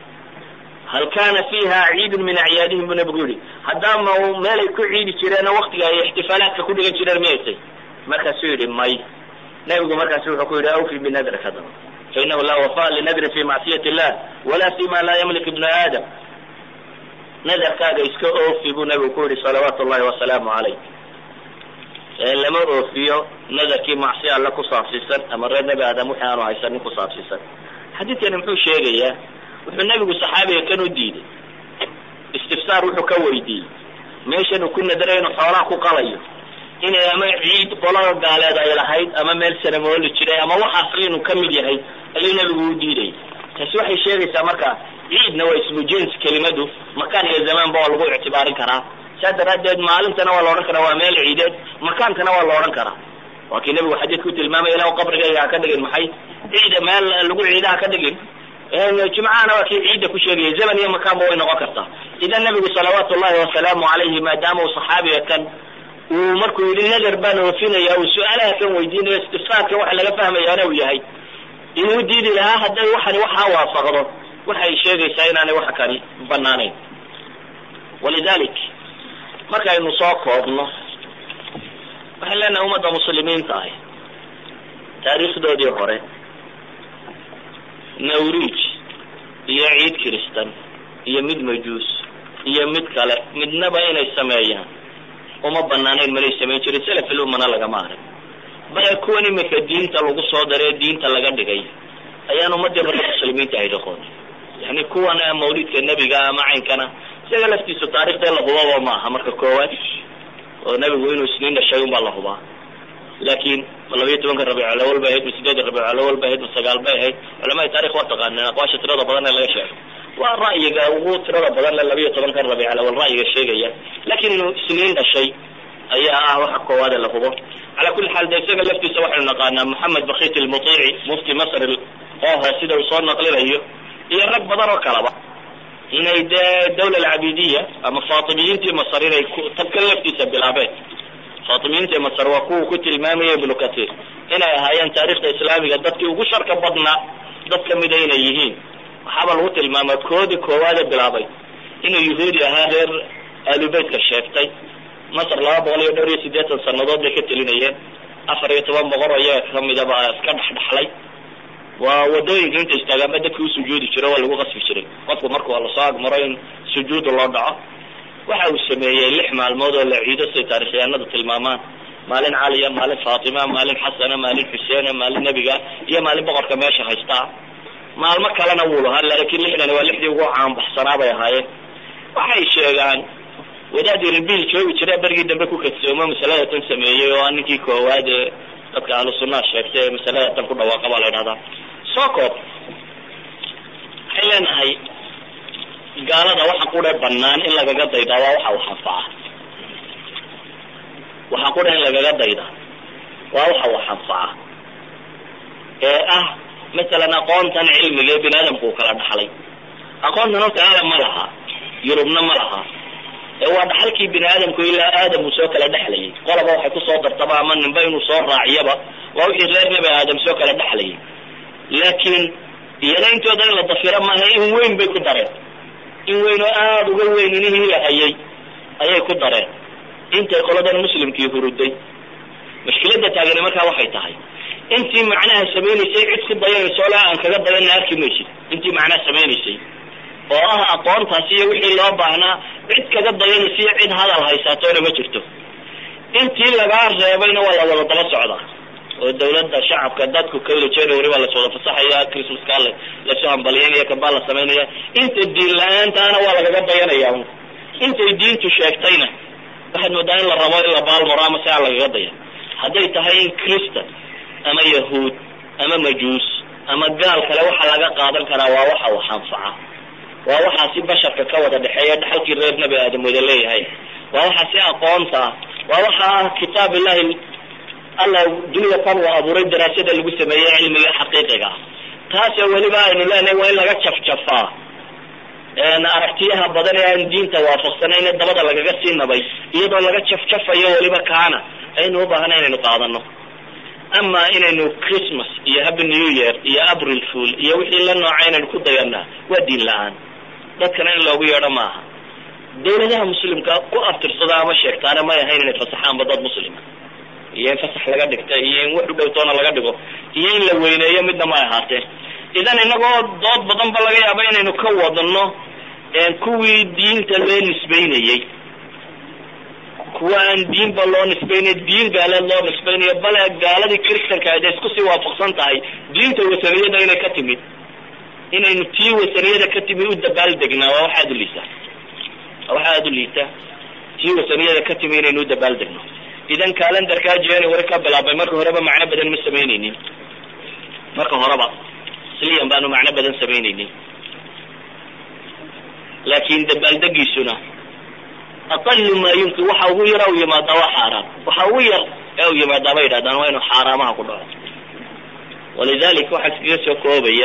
hal kana fiha ciidun min acyaadihim buu nebigu yihi haddaama meelay ku ciidi jireenoo waktiga ay ixtifaalaadka ku dhigan jireen miyaysay markaasuu yidhi may nebigu markaasu wuxuu ku yidhi awfi binadrik hadaba fainahu laa wafa linadrin fi macsiyati illah wala fi ma laa yamlik ibnu aadam nadarkaaga iska oofi buu nebigu ku yihi salawaatu llahi wasalaamu calayh lama oofiyo nadarkii macsi alle ku saabsiisan ama reer nebi aadam wixii aanu haysanin ku saabsiisan xadiidkani muxuu sheegayaa wuxuu nebigu saxaabiga kan u diiday istifsaar wuxuu ka weydiiyey meeshan uu ku nadaray inuu xoolaha ku qalayo inay ama ciid qolada gaaleed ay lahayd ama meel sanamooli jiray ama waxaas inuu ka mid yahay ayuu nebigu u diidayay taasi waxay sheegaysaa marka ciidna waa ismu jins kelimadu makaan iyo zamaanba waa lagu ictibaarin karaa saa daraaddeed maalintana waa la odhan karaa waa meel ciideed makaankana waa la odhan karaa waa kii nebigu xadiidka u tilmaamaya ilah qabrigayga ha ka dhigin maxay ciida meel lagu ciida ha ka dhigin jimcahana waa kii ciidda ku sheegaya zaman iyo makaanba way noqon kartaa idan nebigu salawaatu llahi wasalaamu calayhi maadaama uu saxaabiga kan uu markuu yidhi nadar baan oofinaya uu su-aalaha kan weydiinayo istifsaarka waxa laga fahmayaana uu yahay inuu diidi lahaa hadday waxani waxaa waafaqdo waxay sheegaysaa inaanay wax kani banaanayn walidalik markaynu soo koobno waxaan leenahay ummadda muslimiinta ahi taariikhdoodii hore nawriij iyo ciid kiristan iyo mid majuus iyo mid kale midnaba inay sameeyaan uma banaanayn manay samayn jirin selafilumana lagama arag bale kuwan imika diinta lagu soo daree diinta laga dhigay ayaan ummadii hore muslimiinta ahayd aqoon yani kuwan mawlidka nebiga ama caynkana isaga laftiisu taarikhda la hubaba ma aha marka koowaad oo nebigu inuu isniin dhashay unbaa la hubaa laakin ma labayo tobanka rabiiculawal bay ahayd ma sideedda rabiiculawal bay ahayd ma sagaal bay ahayd culamada taarikh waa taqaaneen aqwaasha tirada badan ee laga sheegay waa ra'yiga ugu tirada badan le labayo tobankan rabiiculawal ra'yiga sheegaya lakin inuu isniin dhashay ayaa ah waxa koowaade la hubo cala kulli xaal de isaga laftiisa waxaynu naqaanaa moxamed bakit almutiici mufti masr oho sida uu soo naqlinayo iyo rag badan oo kalaba inay dee dawla alcabidiya ama faatimiyiintii masar inay tabkan laftiisa bilaabeen faatimiyiintii masar waa kuwa ku tilmaamaya ibnu katir inay ahaayeen taarikhda islaamiga dadkii ugu sharka badnaa dad kamida inay yihiin waxaaba lagu tilmaamaa koodii koowaade bilaabay inuu yahuudi ahaa reer aalubeytka sheegtay masar laba boqol iyo dhowr iyo siddeetan sanadood bay ka telinayeen afar iyo toban boqor iyaga kamidaba iska dhexdhexlay waa wadooyinka inta istaagaanba dadki usujuudi jiro waa lagu qasbi jiray qofku marku lasoo agmaro in sujuuda loo dhaco waxa uu sameeyey lix maalmood oo la ciido siday taarikhyaanadu tilmaamaan maalin caliya maalin faatima maalin xasana maalin xuseena maalin nebiga iyo maalin boqorka meesha haystaa maalmo kalena wuu lahaa laakiin lixdan waa lixdii ugu caanbaxsanaa bay ahaayeen waxay sheegaan wadaad irbil joogi jira bergii dambe ku kadsoomo masalada tan sameeyey oo ninkii koowaad ee dadka ahlu sunnaha sheegtay ee masalada tan ku dhawaaqa baa la ydhahdaa socop waxay leenahay gaalada waxa qudhe banaan in lagaga daydaa waa waxa wax anfaca waxa qudha in lagaga dayda waa waxa wax anfaca ee ah masalan aqoontan cilmiga ee bini aadamku uu kala dhaxlay aqoontan horta aadam ma laha yurubna ma laha ee waa dhaxalkii bini aadamku ilaa aadam uu soo kala dhexlayay qolaba waxay kusoo dartaba ama ninba inuu soo raaciyaba waa wixii reer nebi aadam soo kala dhexlayay laakiin iyana intooda in la dafiro maaha in weyn bay ku dareen in weyn oo aada uga weyn inihii la hayay ayay ku dareen intay qoladan muslimkii huruday mashkilada taagani markaa waxay tahay intii macnaha samaynaysay cid ku dayanayso le aan kaga dayana arki maysid intii macnaha samaynaysay oo ah aqoontaasi iyo wixii loo baahnaa cid kaga dayanaysa iyo cid hadal haysaatoona ma jirto intii lagaa reebayna waa la wada daba socdaa oo dawladda shacabka dadku kawda january baa laswada fasaxaya christmaska l lasoo hambalyeynaya kambaa la samaynaya inta diin la-aantaana waa lagaga dayanaya intay diintu sheegtayna waxaad moodaa in la rabo in la baalmaro ama si aan lagaga dayan hadday tahay in christan ama yahuud ama majuus ama gaal kale waxa laga qaadan karaa waa waxa wax anfaca waa waxaa si basharka ka wada dhexeeya dhaxalkii reer nebi aadam wada leeyahay waa waxaa si aqoonta ah waa waxa ah kitaab illahi alla dunida tan uu abuuray daraasada lagu sameeyey cilmiga xaqiiqiga ah taasoo weliba aynu leenahay waa in laga jafjafaa aragtiyaha badan ee aan diinta waafaqsanayn dabada lagaga sii nabay iyadoo laga jafjafayo weliba kaana aynu ubaahana inaynu qaadano ama inaynu christmas iyo happy new year iyo april fool iyo wixii la nooca inaynu ku dayanaa waa diin la-aan dadkana in loogu yeedho maaha dawladaha muslimka ku aftirsada ama sheegtaana may ahayn inay fasaxaanba dad muslima iyo in fasax laga dhigta iyo in wax u dhowtoona laga dhigo iyo in la weyneeyo midna may ahaatee idan inagoo dood badan ba laga yaaba inaynu ka wadano kuwii diinta loo nisbeynayey kuwa aan diinba loo nisbeynay diin gaaleed loo nisbeynayo bale gaaladii christanka ada isku sii waafaqsan tahay diinta wasaniyada inay ka timid inaynu tii wasaniyada ka timid u dabaaldegnaa waa wax aada u liita waa wax aada u liita tii wasaniyada ka timid inaynu u dabaaldegno idan calendarkaa january ka bilaabay marka horeba macno badan ma samaynaynin marka horeba sliyan baanu macno badan samaynaynin laakin dabaaldegiisuna aqalu maa yumkin waxa ugu yara u yimaadaa waa xaaraam waxa ugu yar ee u yimaadaa bay yidhahdaan waa inuu xaaraamaha ku dhaco walidalik waxaa iskaga soo koobaya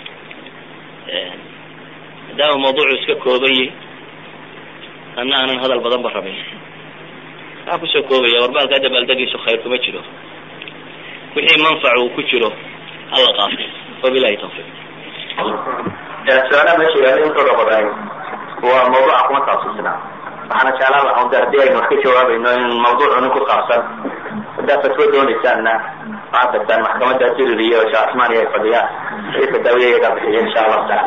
maadaama mawduucu iska koobayay ana aanan hadal badan ba rabin waxaa kusoo koobaya warbaalkaa dabaaldegiisu khayr kuma jiro wixii manfac uu ku jiro hala qaafo wabilahi tawfiq su-aalaha meesha yaala intooda badan waa mawduuca kuma saabsisnaa waxaana jeclaan lahaa de haddii aynu wax ka jawaabayno in mawduucuni ku saabsan haddaad fatwo doonaysaanna waxaad tagtaan maxkamada jirir iyo sheekh asmaani ay fadhiyaan wixii fataawiya iyagaa bixiya insha allahu taala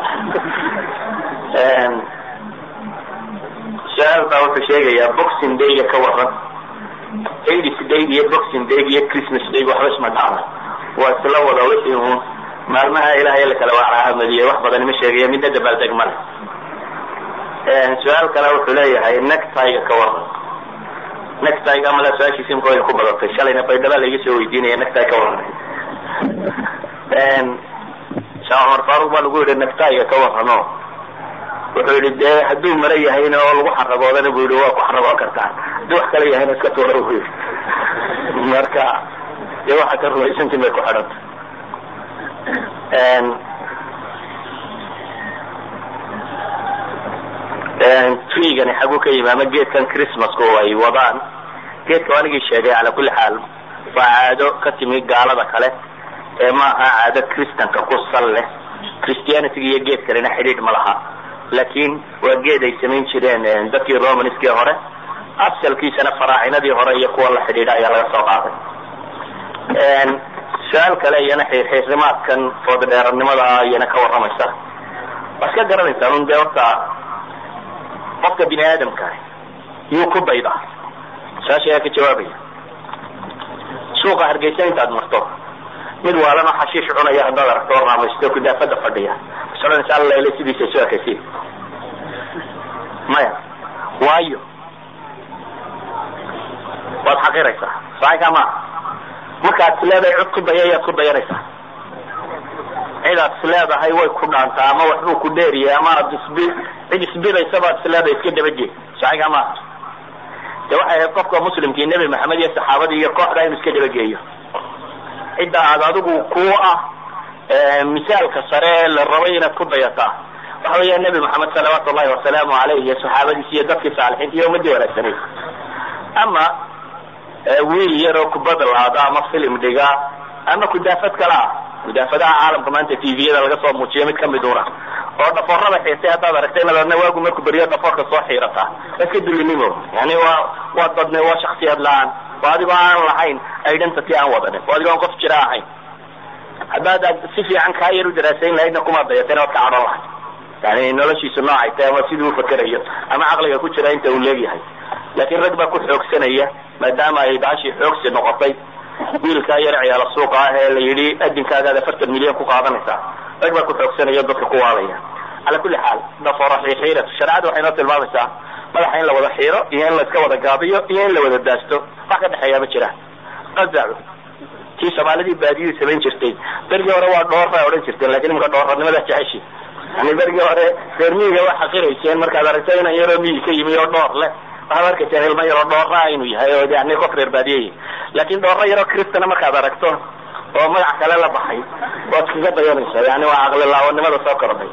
su-aal baa wuxuu sheegayaa boxing dayga ka waran aids day iyo boxing day iyo christmas day waxba isma dhacda waa isla wada wixii uun maalmaha ilahay la kala waacaahamadiye wax badan ima sheegaya midna dabaaldeg male su-aal kale wuxuu leeyahay nectiga ka waran nectiga male su-aashiisi imka way ku badatay shalayna baydhaba laiga soo weydiinaya necti ka waran sheekh cumar faruq baa lagu yihi nectiga ka warano wuxuu yihi dee hadduu mara yahayna oo lagu xaragoodana bu yihi waa ku xaragoon kartaa hadduu wax kale yahayna iska tuura bu yihi marka dee waxa ka rumaysantin bay ku xidhanta trigani xaguu ka yimi ama geedkan christmaska oo ay wadaan geedka anigii sheegay cala kulli xaal waa caado ka timi gaalada kale ee ma aha caado christanka ku sal leh christianityga iyo geedkanina xidhiidh ma laha laakin waa geed ay samayn jireen dadkii romanskii hore asalkiisana faraacinadii hore iyo kuwa la xidhiidha ayaa laga soo qaaday su-aal kale iyana xiirxiirnimaadkan foodadheeranimada iyana ka warramaysa waa iska garanaysaan un dee horta qofka bini aadamka yuu ku daydaa su-aasha ayaa ka jawaabaya suuqa hargeysa intaad marto mid waalano xashiish cunaya haddaad aragto oo raamaysto kudaafada fadhiya sodanaysa allele sidiisa isu ekaysi maya waayo waad xaqiraysaa saaka ma markaad is leedahay cod ku daya ayaad ku dayanaysaa cidaad is leedahay way ku dhaantaa ama waxbuu ku dheeriyay ama ad isbi cid isbidaysa baad is leedahay iska dabajeed saxiga maaha de waxay ahayd qofka muslimkii nebi maxamed iyo saxaabadii iyo kooxda inuu iska dabageeyo cidda aad adigu ku ah misaalka sare la rabay inaad ku dayataa waxa weya nebi maxamed salawaatu llahi wasalaamu alayh iyo saxaabadiisi iyo dadkii saalixiinta iyo ummadii wanaagsaneyd ama wiil yaroo kubada laada ama filim dhiga ama kudaafad kale ah kudaafadaha caalamka maanta tviyada laga soo muujiyo mid kamid una oo dhafoorada xiisay haddaad aragtay inaad waagu markuu beriyo dhafoorka soo xiirata iska dulinimo yani waa waa dadne waa shaksiyad la-aan oo adigoo aan lahayn identity aan wadanin oo adigoo aan qof jira ahayn haddaad si fiican kaa yar u daraasayn lahaydna kuma dayateen oad ka cadhon lahayd yani noloshiisu noocay tahay ama siduu ufakerayo ama caqliga ku jira inta uu leegyahay laakiin rag baa ku xoogsanaya maadaama ay baashii xoogsi noqotay wiilkaa yar ciyaala suuqa ah ee la yidhi adinkaagaad afartan milyan ku qaadanaysaa rag baa ku xoogsanaya dadka ku waalaya cala kulli xaal dhafoora xiixiiratu shareecadu waxay noo tilmaamaysaa madaxa in la wada xiiro iyo in la iska wada gaabiyo iyo in la wada daasto wax ka dhexeeya ma jiraan qazacu tii soomaalidii baadiyadu samayn jirtay bergii hore waa dhoorra odhan jirteen lakin imka dhoorranimada jeceshi yani bergii hore reer miyiga waa xaqirayseen markaad aragto inan yaroo miyi ka yimi oo dhoor leh waxaad arkayseen ilmo yaroo dhoorraa inuu yahay oo yani qof reer baadiyey laakin dhoorro yaroo kristana markaad aragto oo magac kale la baxay waad kaga dayanaysaa yani waa caqlilaawanimada soo kordhay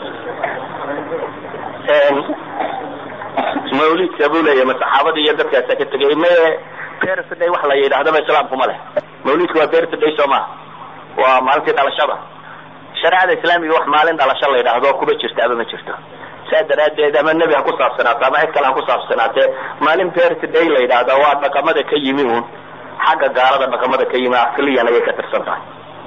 mawlidka buu leeyahy ma saxaabadii iyo dadkaasa ka tegay maye birthday wax la yidhahdaba islaamku ma leh mawlidku waa birthday soo maha waa maalintii dhalashada shareecada islaamiga wax maalin dhalasho la yidhaahdo kuba jirtaaba ma jirto saa daraadeed ama nebi ha ku saabsanaato ama cid kale ha ku saabsanaatee maalin birthday la yidhaahda waa dhaqamada ka yimi un xagga gaalada dhaqamada ka yimi asliyan ayay ka tirsan tahay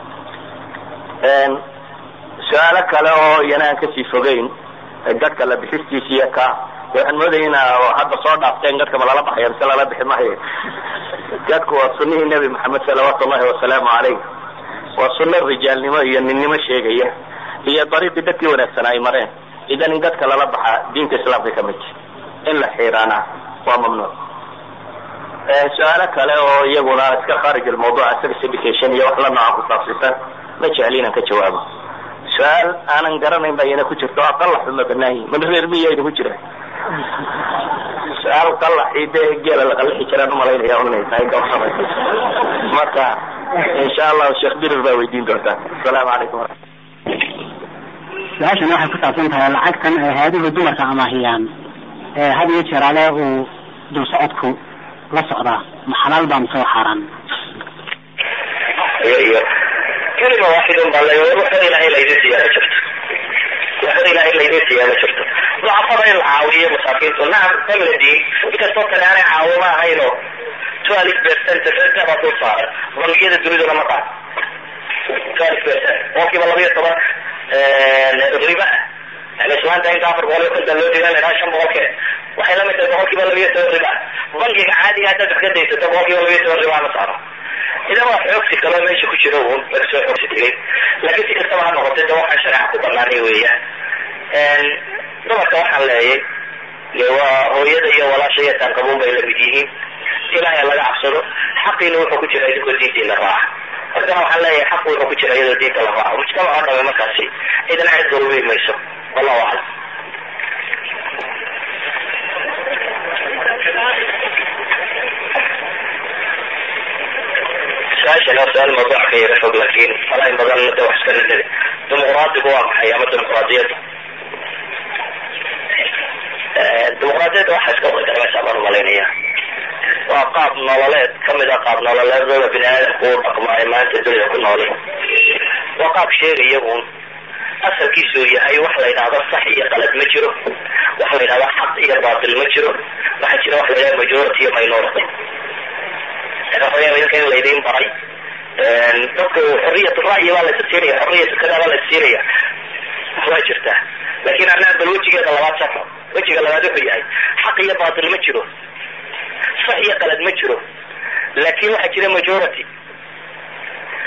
su-aalo kale oo iyana aan kasii fogeyn gadhka la bixistiisa iyo ka waxaan moodaya ina hadda soo dhaafteen gadhka ma lala baxaya mise lala bixi mahayo gadhku waa sunihii nebi maxamed salawaatu llahi wasalaamu calayh waa sunno rijaalnimo iyo ninnimo sheegaya iyo dariiqii dadkii wanaagsan ay mareen idan in gadhka lala baxa diinta islaamka ka mid in la xiiraana waa mamnuuc su-aalo kale oo iyaguna iska kharij almawduc sex education iyo wax la nooca ku saabsisan ma jecli inaan ka jawaabo su-aal aanan garanayn ba iyana ku jirto aqalaxu ma banaayi mana reer miyayna ku jira su-aal qalaxii de geela la qalixi jiraan umalaynaya inay tahay gabsama marka insha allahu sheekh birir baa weydiin doontaa asalaamu calaykum su-aashan waxay ku saabsan tahay lacagtan ay hay-aduhu dumarka amaahiyaan had iyo jeer ale uu dul socodku la socdaa ma xalaal baa mise waa xaaraan kelima waaxidun baa la waxba ilahay laydin siiyaa ma jirto waxba ilahay laydin siiyaa ma jirto ducafada in la caawiyo masaakiintu nacam famladi inkastoo kale aanay caawimo ahayno twelve percent baa dul saaran bangiyada duniduna ma qaad twelve percent boqolkiiba laba iyo toban riba yani islaanta inta afar boqol iyo konton loo dhigan lahaa shan boqolkee waxay lamid tahay boqolkiiba laba iyo toban riba bankiga caadiga haddaad wax ka daysato boqolkiiba laba iyo toban riba ma saaro idan waa xoogsi kaloo meesha ku jiro un laga soo xoogsi tegay laakiin si kastaba ha noqotay de waxaan shareeca ku banaanay weeyaan dumarka waxaan leeyay de waa hooyada iyo walaasha iyo taanqabuun bay lamid yihiin ilaahay laga cabsado xaqiina wuxuu ku jira idinkoo diintiina raaca markana waxaan leeyahay xaq wuxuu ku jira iyadoo diinta la raaco mujtamac oo dhame markaasi cidna cid daruuri mayso wallahu aclam su-aashan waa su-aal mawduuc ka yara fog laakiin falain badan de wax iska nadade dimuqraadigu waa maxay ama dimuqraadiyadda dimuqraadiyadda waxaa iska wada garanaysaa baan umalaynaya waa qaab nololeed kamid a qaab nololeedada bini aadamku u dhaqmo ay maanta dunida ku nooli waa qaab sheegaya un asalkiisu yahay wax la yidhahdo sax iyo qalad ma jiro wax la yidhahdo xaq iyo baatil ma jiro waxaa jira wax la yidhahdo majority iyo minority waxaweya idinka in laydin baray dadku xoriyat ra'yi baa laysa siinaya xoriyat kada baa laysa siinaya waa jirtaa lakin anaa bal wejigeeda labaad safo wejiga labaad wuxuu yahay xaq iyo baatil ma jiro sax iyo qalad ma jiro laakin waxaa jira majority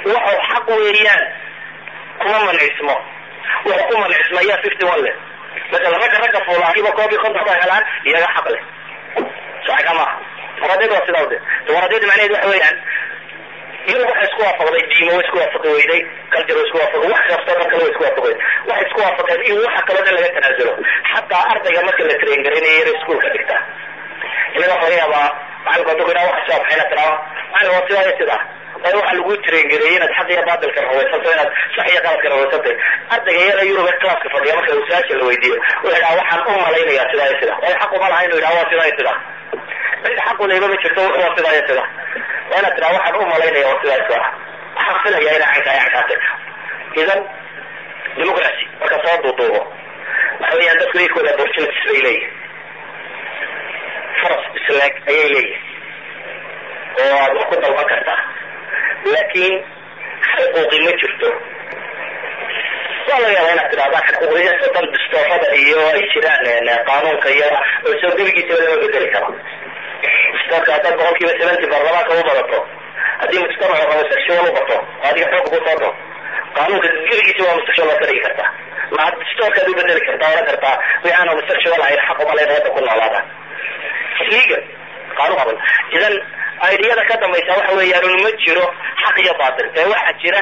waxau xaq weeyaan kuma mancismo wuxuu ku mancismaya fifty one leh masala ragga ragga fuulaahiba koob iyo konton ba helaan iyaga xaq leh saxiga maaha dimuqraadiyada waa sidaa de dimuqraadiyada macnaheed waxa weeyaan yurub waxay isku waafaqday diimo way isku waafaqi weyday culture way isku waafaqi wax kastoo dhan kale way isku waafaqi weyday waxay isku waafaqeen in waxa kaloo dhan laga tanaasulo xataa ardayga marka la train garaynayo yar iskuolka dhigta inaga waxa laga yaabaa macalinku hadduu ku yidhaha wax soo maxayna tiraa macalin waa sidaa iyo sidaa waayo waxaa lagu train gareeyey inaad xaq iyo baatilka rawaysanto inaad sax iyo qaladka rawaysantay ardayga yara yurub ee classka fadhiya marka uu su-aasha la weydiiyo wuxuu yidhaha waxaan u malaynayaa sidaa iyo sidaa waayo xaq uma laha inuu yidhaha waa sidaa iyo sidaa cid xaq uleyba ma jirto wuxuu waa sidaa iyo sidaa waa inaad tiraa waxaan u malaynaya waa sidaa iyo sidaa waxaan filaya inay caynkaa caynkaatay idan democracy marka soo duuduubo waxa weeyaan dadku iyankooda opportunities bay leeyihin faras isleeg ayay leeyihin oo aad wax ku dalban kartaa laakiin xuquuqi ma jirto waa laga yaaba inaad tidhahdaan xuquuqiyasa dan distoofada iyo ay jiraan qaanuunka iyo oo soo gebigiisaba lama bedeli karo distoorka haddaad boqol kiiba seventy baarlamaanka u badato haddii mujtamacu homosexual u bato oo adiga xoog ku soo dho qaanuunka gebigiisa waa homosexual waa ka dhigi kartaa ma distoorkaad u bedeli kartaa oran kartaa wixaan homosexual ahayn xaq uma leyn wadda ku noolaadaan legal qaanuun qaban idan ideyada ka dambaysa waxa weeyaan ma jiro xaq iyo baatil ee waxaa jira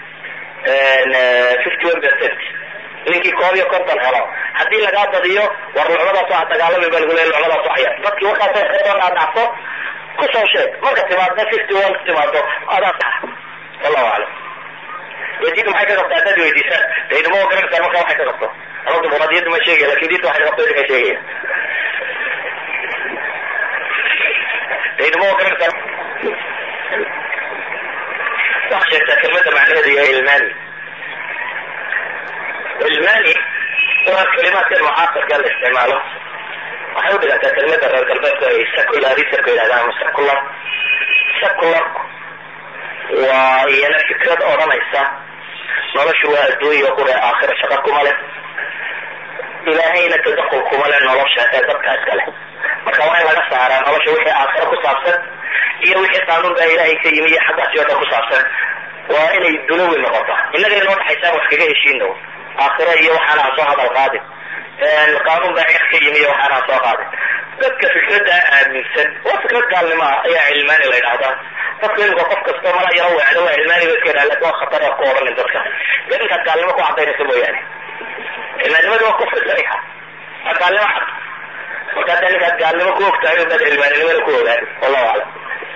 fifty one percent ninkii koob iyo konton helo haddii lagaa badiyo war lucmadaas waa dagaalami baa lagu leeya lucmadaas waxaya dadkii warkaasoo kasoo dhaadhacso kusoo sheeg marka timaadna fifty one timaado adaa sax wallahu aclam dee diinta maxay ka qabta haddaad weydiisaan dee iduma garanaysaa marka waxay ka qabto ama dimuqraadiyadda ma sheegaya lakin diinta waxay ka qabto idinka sheegaya iduma garanaysaa waxaa sheegtaa kelmada macnaheedu yahay ilmani ilmani waa kalimaadkan mucaasirka la isticmaalo waxay u dhigantaa kelmada reer galbeedku ay secularismka yidhahdaan ama secular secularku waa iyana fikrad odhanaysa noloshu waa adduunya qure aakhira shaqa kuma leh ilaahayna tadakul kuma leh nolosha ee dadka iskale marka waa in laga saaraa nolosha wixii aakhira ku saabsan iyo wixii qaanuun baa ilaahay ka yimi iyo xaggaasi oo dhan ku saabsan waa inay dunawi noqoto innaga inoo dhaxaysaan wax kaga heshiino aakhira iyo waxaana ha soo hadal qaadin qaanuun baa cir ka yimi iyo waxaana ha soo qaadin dadka fikradda aaminsan waa fikrad gaalnimo ah ayaa cilmaani la yidhahdaa dadku imika qof kastoo mala yaro weecdo waa cilmaani ba iska yidhaha lakin waa khatar ku odhanin dadka dee inkaad gaalnimo ku cadaynaysa mooyaane cilmaanimada waa kufri sariixa waa gaalnimo cad marka hadda ninkaad gaalnimo ku ogtahay ubaad cilmaanimada ku ogaan wallahu aclam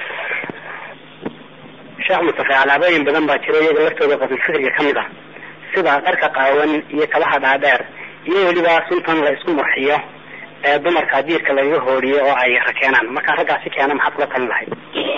sheekh mustafa alaabooyin badan baa jira iyaga laftooda qabilfikriga ka mid ah sida dharka qaawan iyo kabaha dhaadheer iyo weliba suntan la isku murxiyo ee dumarka diirka lagaga hooriyo oo ay rakeenaan markaa raggaasi keena maxaad kula talin lahayd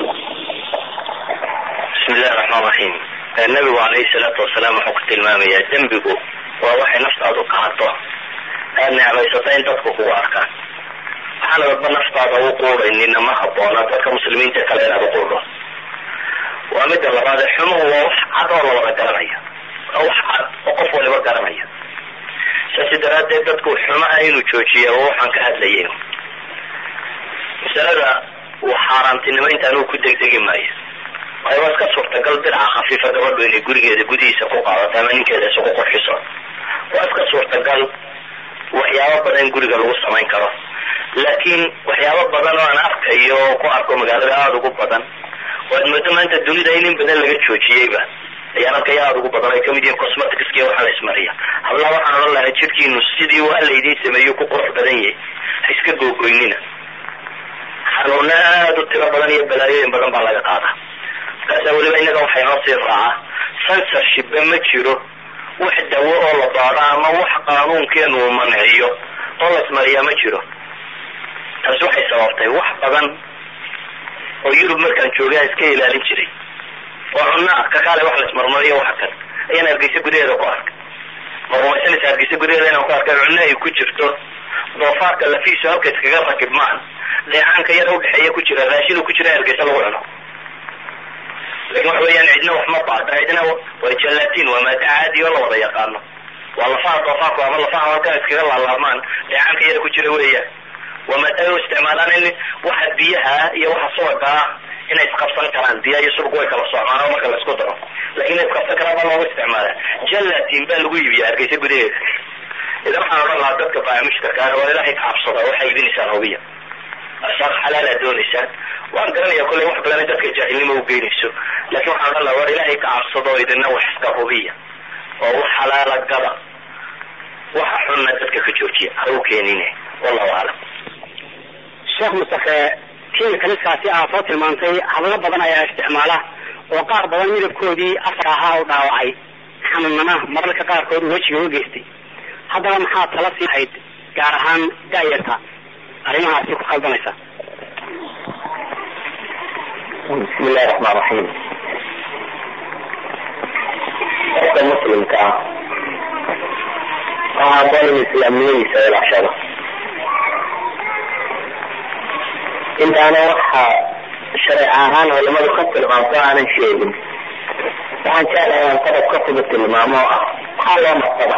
bismi illahi raxmaan raxiim nabigu calayhi salaatu wasalaam wuxuu ku tilmaamayaa dembigu waa waxay naftaadu qahato aad necmaysato in dadku kugu arkaan waxaana dadba naftaada u quudaynina ma haboona dadka muslimiinta kale inaad uquudho waa midda labaade xumuhu waa wax cad oo la wada garanayo waa wax cad oo qof waliba garanaya saasi daraaddeed dadku xumaha inuu joojiya oo waxaan ka hadlayay masalada xaaraantinimo intaan uu ku degdegi maayo waayo waa iska suurtagal dirca khafiifa gabadhu inay gurigeeda gudihiisa ku qaadato ama ninkeeda isugu qurxiso waa iska suurtagal waxyaabo badan guriga lagu samayn karo laakiin waxyaabo badan oo aan arkayo oo ku arko magaalada aada ugu badan waad moodo maanta dunida in in badan laga joojiyeyba ayaan arkaya aada ugu badan ay kamid yihiin cosmeticski waxaa la ismariya hablaha waxaan odhan lahaa jirkiinu sidii waa laydiin sameeyo ku qurux badan yahay ha iska googoynina xanuuna aada u tiro badan iyo balaayooyin badan baa laga qaadaa markaasa weliba innaga waxaa inoo sii raacaa censorshipba ma jiro wax dawo oo la baado ama wax qaanuunkeenu uu manciyo oo la ismariyaa ma jiro taasi waxay sababtay wax badan oo yurub markaan joogay aan iska ilaalin jiray oo cunno ah kakaale wax la ismarmariyo waxa kan ayaan hargeysa gudaheeda ku arkay ma rumaysanaysa hargeysa gudaheeda inaan ku arkay cunno ay ku jirto doofaarka lafiisu halka iskaga rakibmaan dheecaanka yar udhexeeya ku jira raashin ku jira hargeysa lagu cuno lakin waxa weeyaan cidna wax ma baada cidna waa jalatin waa maada caadi oo la wada yaqaano waa lafaha doofaarku ama lafaha halkaa iskaga laalaabmaan dheecaanka yar ku jira weeyaan waa maadaama u isticmaalaan in waxa biyaha iyo waxa suwaga ah inay isqabsan karaan biya iyo sulku way kala socmaan oo marka la isku daro lakin inay isqabsan karaan baa loogu isticmaala jalatin baa lagu iibiya hargeysa gudaheeda idan waxaan odhan lahaa dadka baa mushtarka ah waa ilaahay ka cabsada waxay iibinaysaan hubiya ashaaq xalaalaad doonaysaan waan garanaya kolley wax badan in dadka jaahilnimo u geynayso lakin waxaan odhan lahaa war ilaahay ka cabsado oo idina wax iska hubiya oo wax xalaala gada waxa xunna dadka ka joojiya ha u keenine wallahu aclam sheekh mustafe tiimka niskaasi aa soo tilmaantay hadallo badan ayaa isticmaala oo qaar badan midabkoodii afar ahaa u dhaawacay xanuunnana mararka qaarkood uu wejiga u geystay haddaba maxaa tala sii hayd gaar ahaan daayarta arrimahaasi ku khaldanaysa bismi illahi raxmaan raxiim qofka muslimka ah waxaa haboon in islaamnimadiisa ilaashado intaana waxa shareec ahaan culamadu ka tilmaamto aanan sheegin waxaan jeclahay aan qodob ka fuga tilmaamo oo ah maxaa loo marsada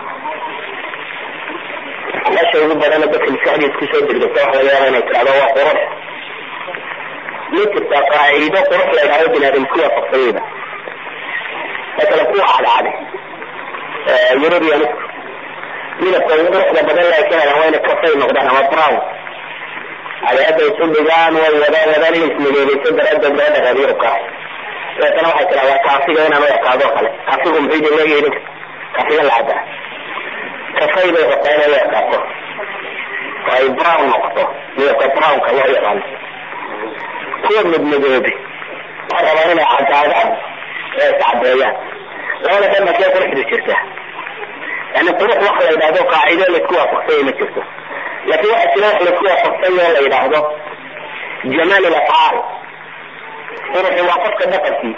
meesha ugu badana dadka maskaxdiis kusoo degdegta waxa laga yaaba inay tirahdo waa qurux ma jirtaa qaaciido qurux la yidhahdo binaadamku waafaqsanyada masala kuwa cadcade europeanisku midabka ugu quruxda badan laakiin waa ina kafay noqdaan ama brown adeada isu dhigaan way wada wadaan in ismidoobeyso daraaddeed gabadha reer yurubka dabeetana waxay tiraa waa kaafiga inaan u ekaado o kale kaafigu muxuu idin leeyahay idinka kaafiga la cabaa kafay bay rabtaa inay u ekaato oo ay brown noqoto midabka brownka loo yaqaano kuwa midmidoobi waxay rabaan inay cadaadaan ee iscadeeyaan labada dhanba kee quruxdu jirta yani qurux waxa la yidhahdo qaacido laisku waafaqsanya ma jirto laakin waxa jira wax laisku waafaqsanya oo la yidhaahdo jamaal ilafcaal quruxi waa qofka dhaqankii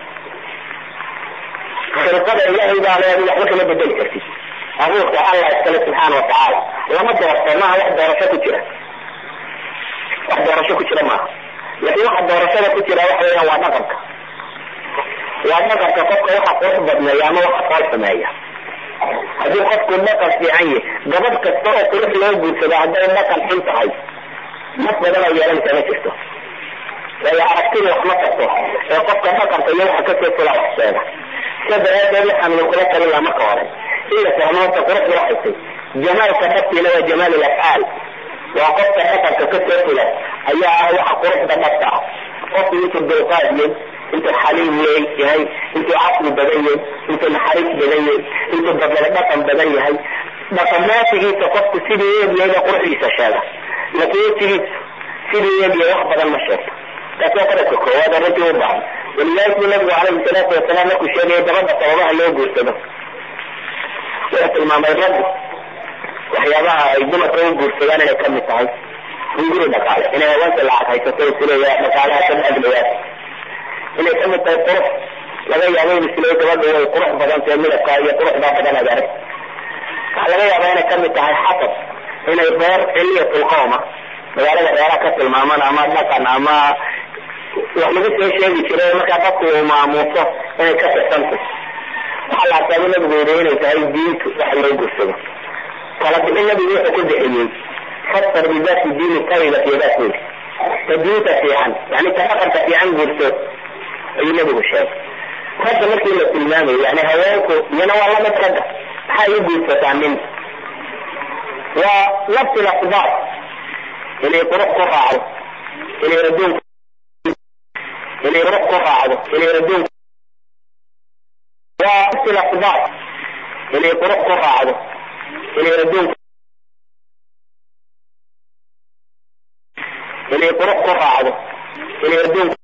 khilqada ilaahay baa leedu waxba kama bedeli kartid abuurka allah iskale subxaana watacaala lama doorto maaha wax doorasho ku jira wax doorasho ku jira maaha laakin waxa doorashada ku jira waxa weeyaan waa dhaqanka waa dhaqanka qofka waxa qurux badneeya ama waxa fool sameeya haddii qofku dhaqan fiican yahy gabadh kasta oo qurux loo guursado hadday dhaqan xun tahay naf badan oo yeelanaysa ma jirto waayo aragtida wax ma tarto ee qofka dhaqanka iyo waxa kasoo fula wax sheega sida daraadeed waxaan idinkula talin laha marka hore in la fahmo horta quruxda waxaysay jamaalka dhabtiina waa jamaal ilafcaal waa qofka dhaqanka kasoo fula ayaa ah waxa quruxda dhabta ah qofku intuu dulqaad yay intuu xaliim leey yahay intuu caqli badan yahay intuu naxariis badan yahay intuu badala dhaqan badan yahay dhaqamaatigiisa qofku sidii eegyahay baa quruxdiisa sheega laakiin wejigiisa sidii eegyahay wax badan ma sheegto taasi waa qodobka koowaad arrintii u baahan walidaalika bu nabigu calayhi salaatu wasalaam markuu sheegaya gabadha sababaha loo guursado wuxuu tilmaamay raggu waxyaabaha ay dumarka u guursadaan inay kamid tahay hunguri dhaqaale inay haweenka lacag haysato isleeya dhaqaalaha ka dhaglayaan inay kamid tahay qurux laga yaabo in isleey gabadha way qurux badan tahay midabka iyo quruxdaa badan ad arag waxaa laga yaabaa inay kamid tahay xasab inay reer xiliyatulqowma magaalada reeraha ka tilmaaman ama dhaqan ama wax lagu soo sheegi jiray markaa dadku uu maamuuso inay ka tirsantay waxaa la arkaaba nabigu yidhi inay tahay diintu waxa loo guursado kala bixin nabigu wuxuu ku bixiyey fasar bidaati diini tayibat yadaas weyli ta diinta fiican yani ta dhaqanka fiican guurso ayuu nabigu sheegay ragga markii la tilmaamayo yani haweenku iyana waa lamid ragga maxay u guursataa nin waa nafsi lasbaab inay qurux ku raacdo inay adduunka inay qurux ku raacdo inay adduunka waa nafsi lasbaab inay qurux ku raacdo inay adduunka inay qurux ku raacdo inay adduunka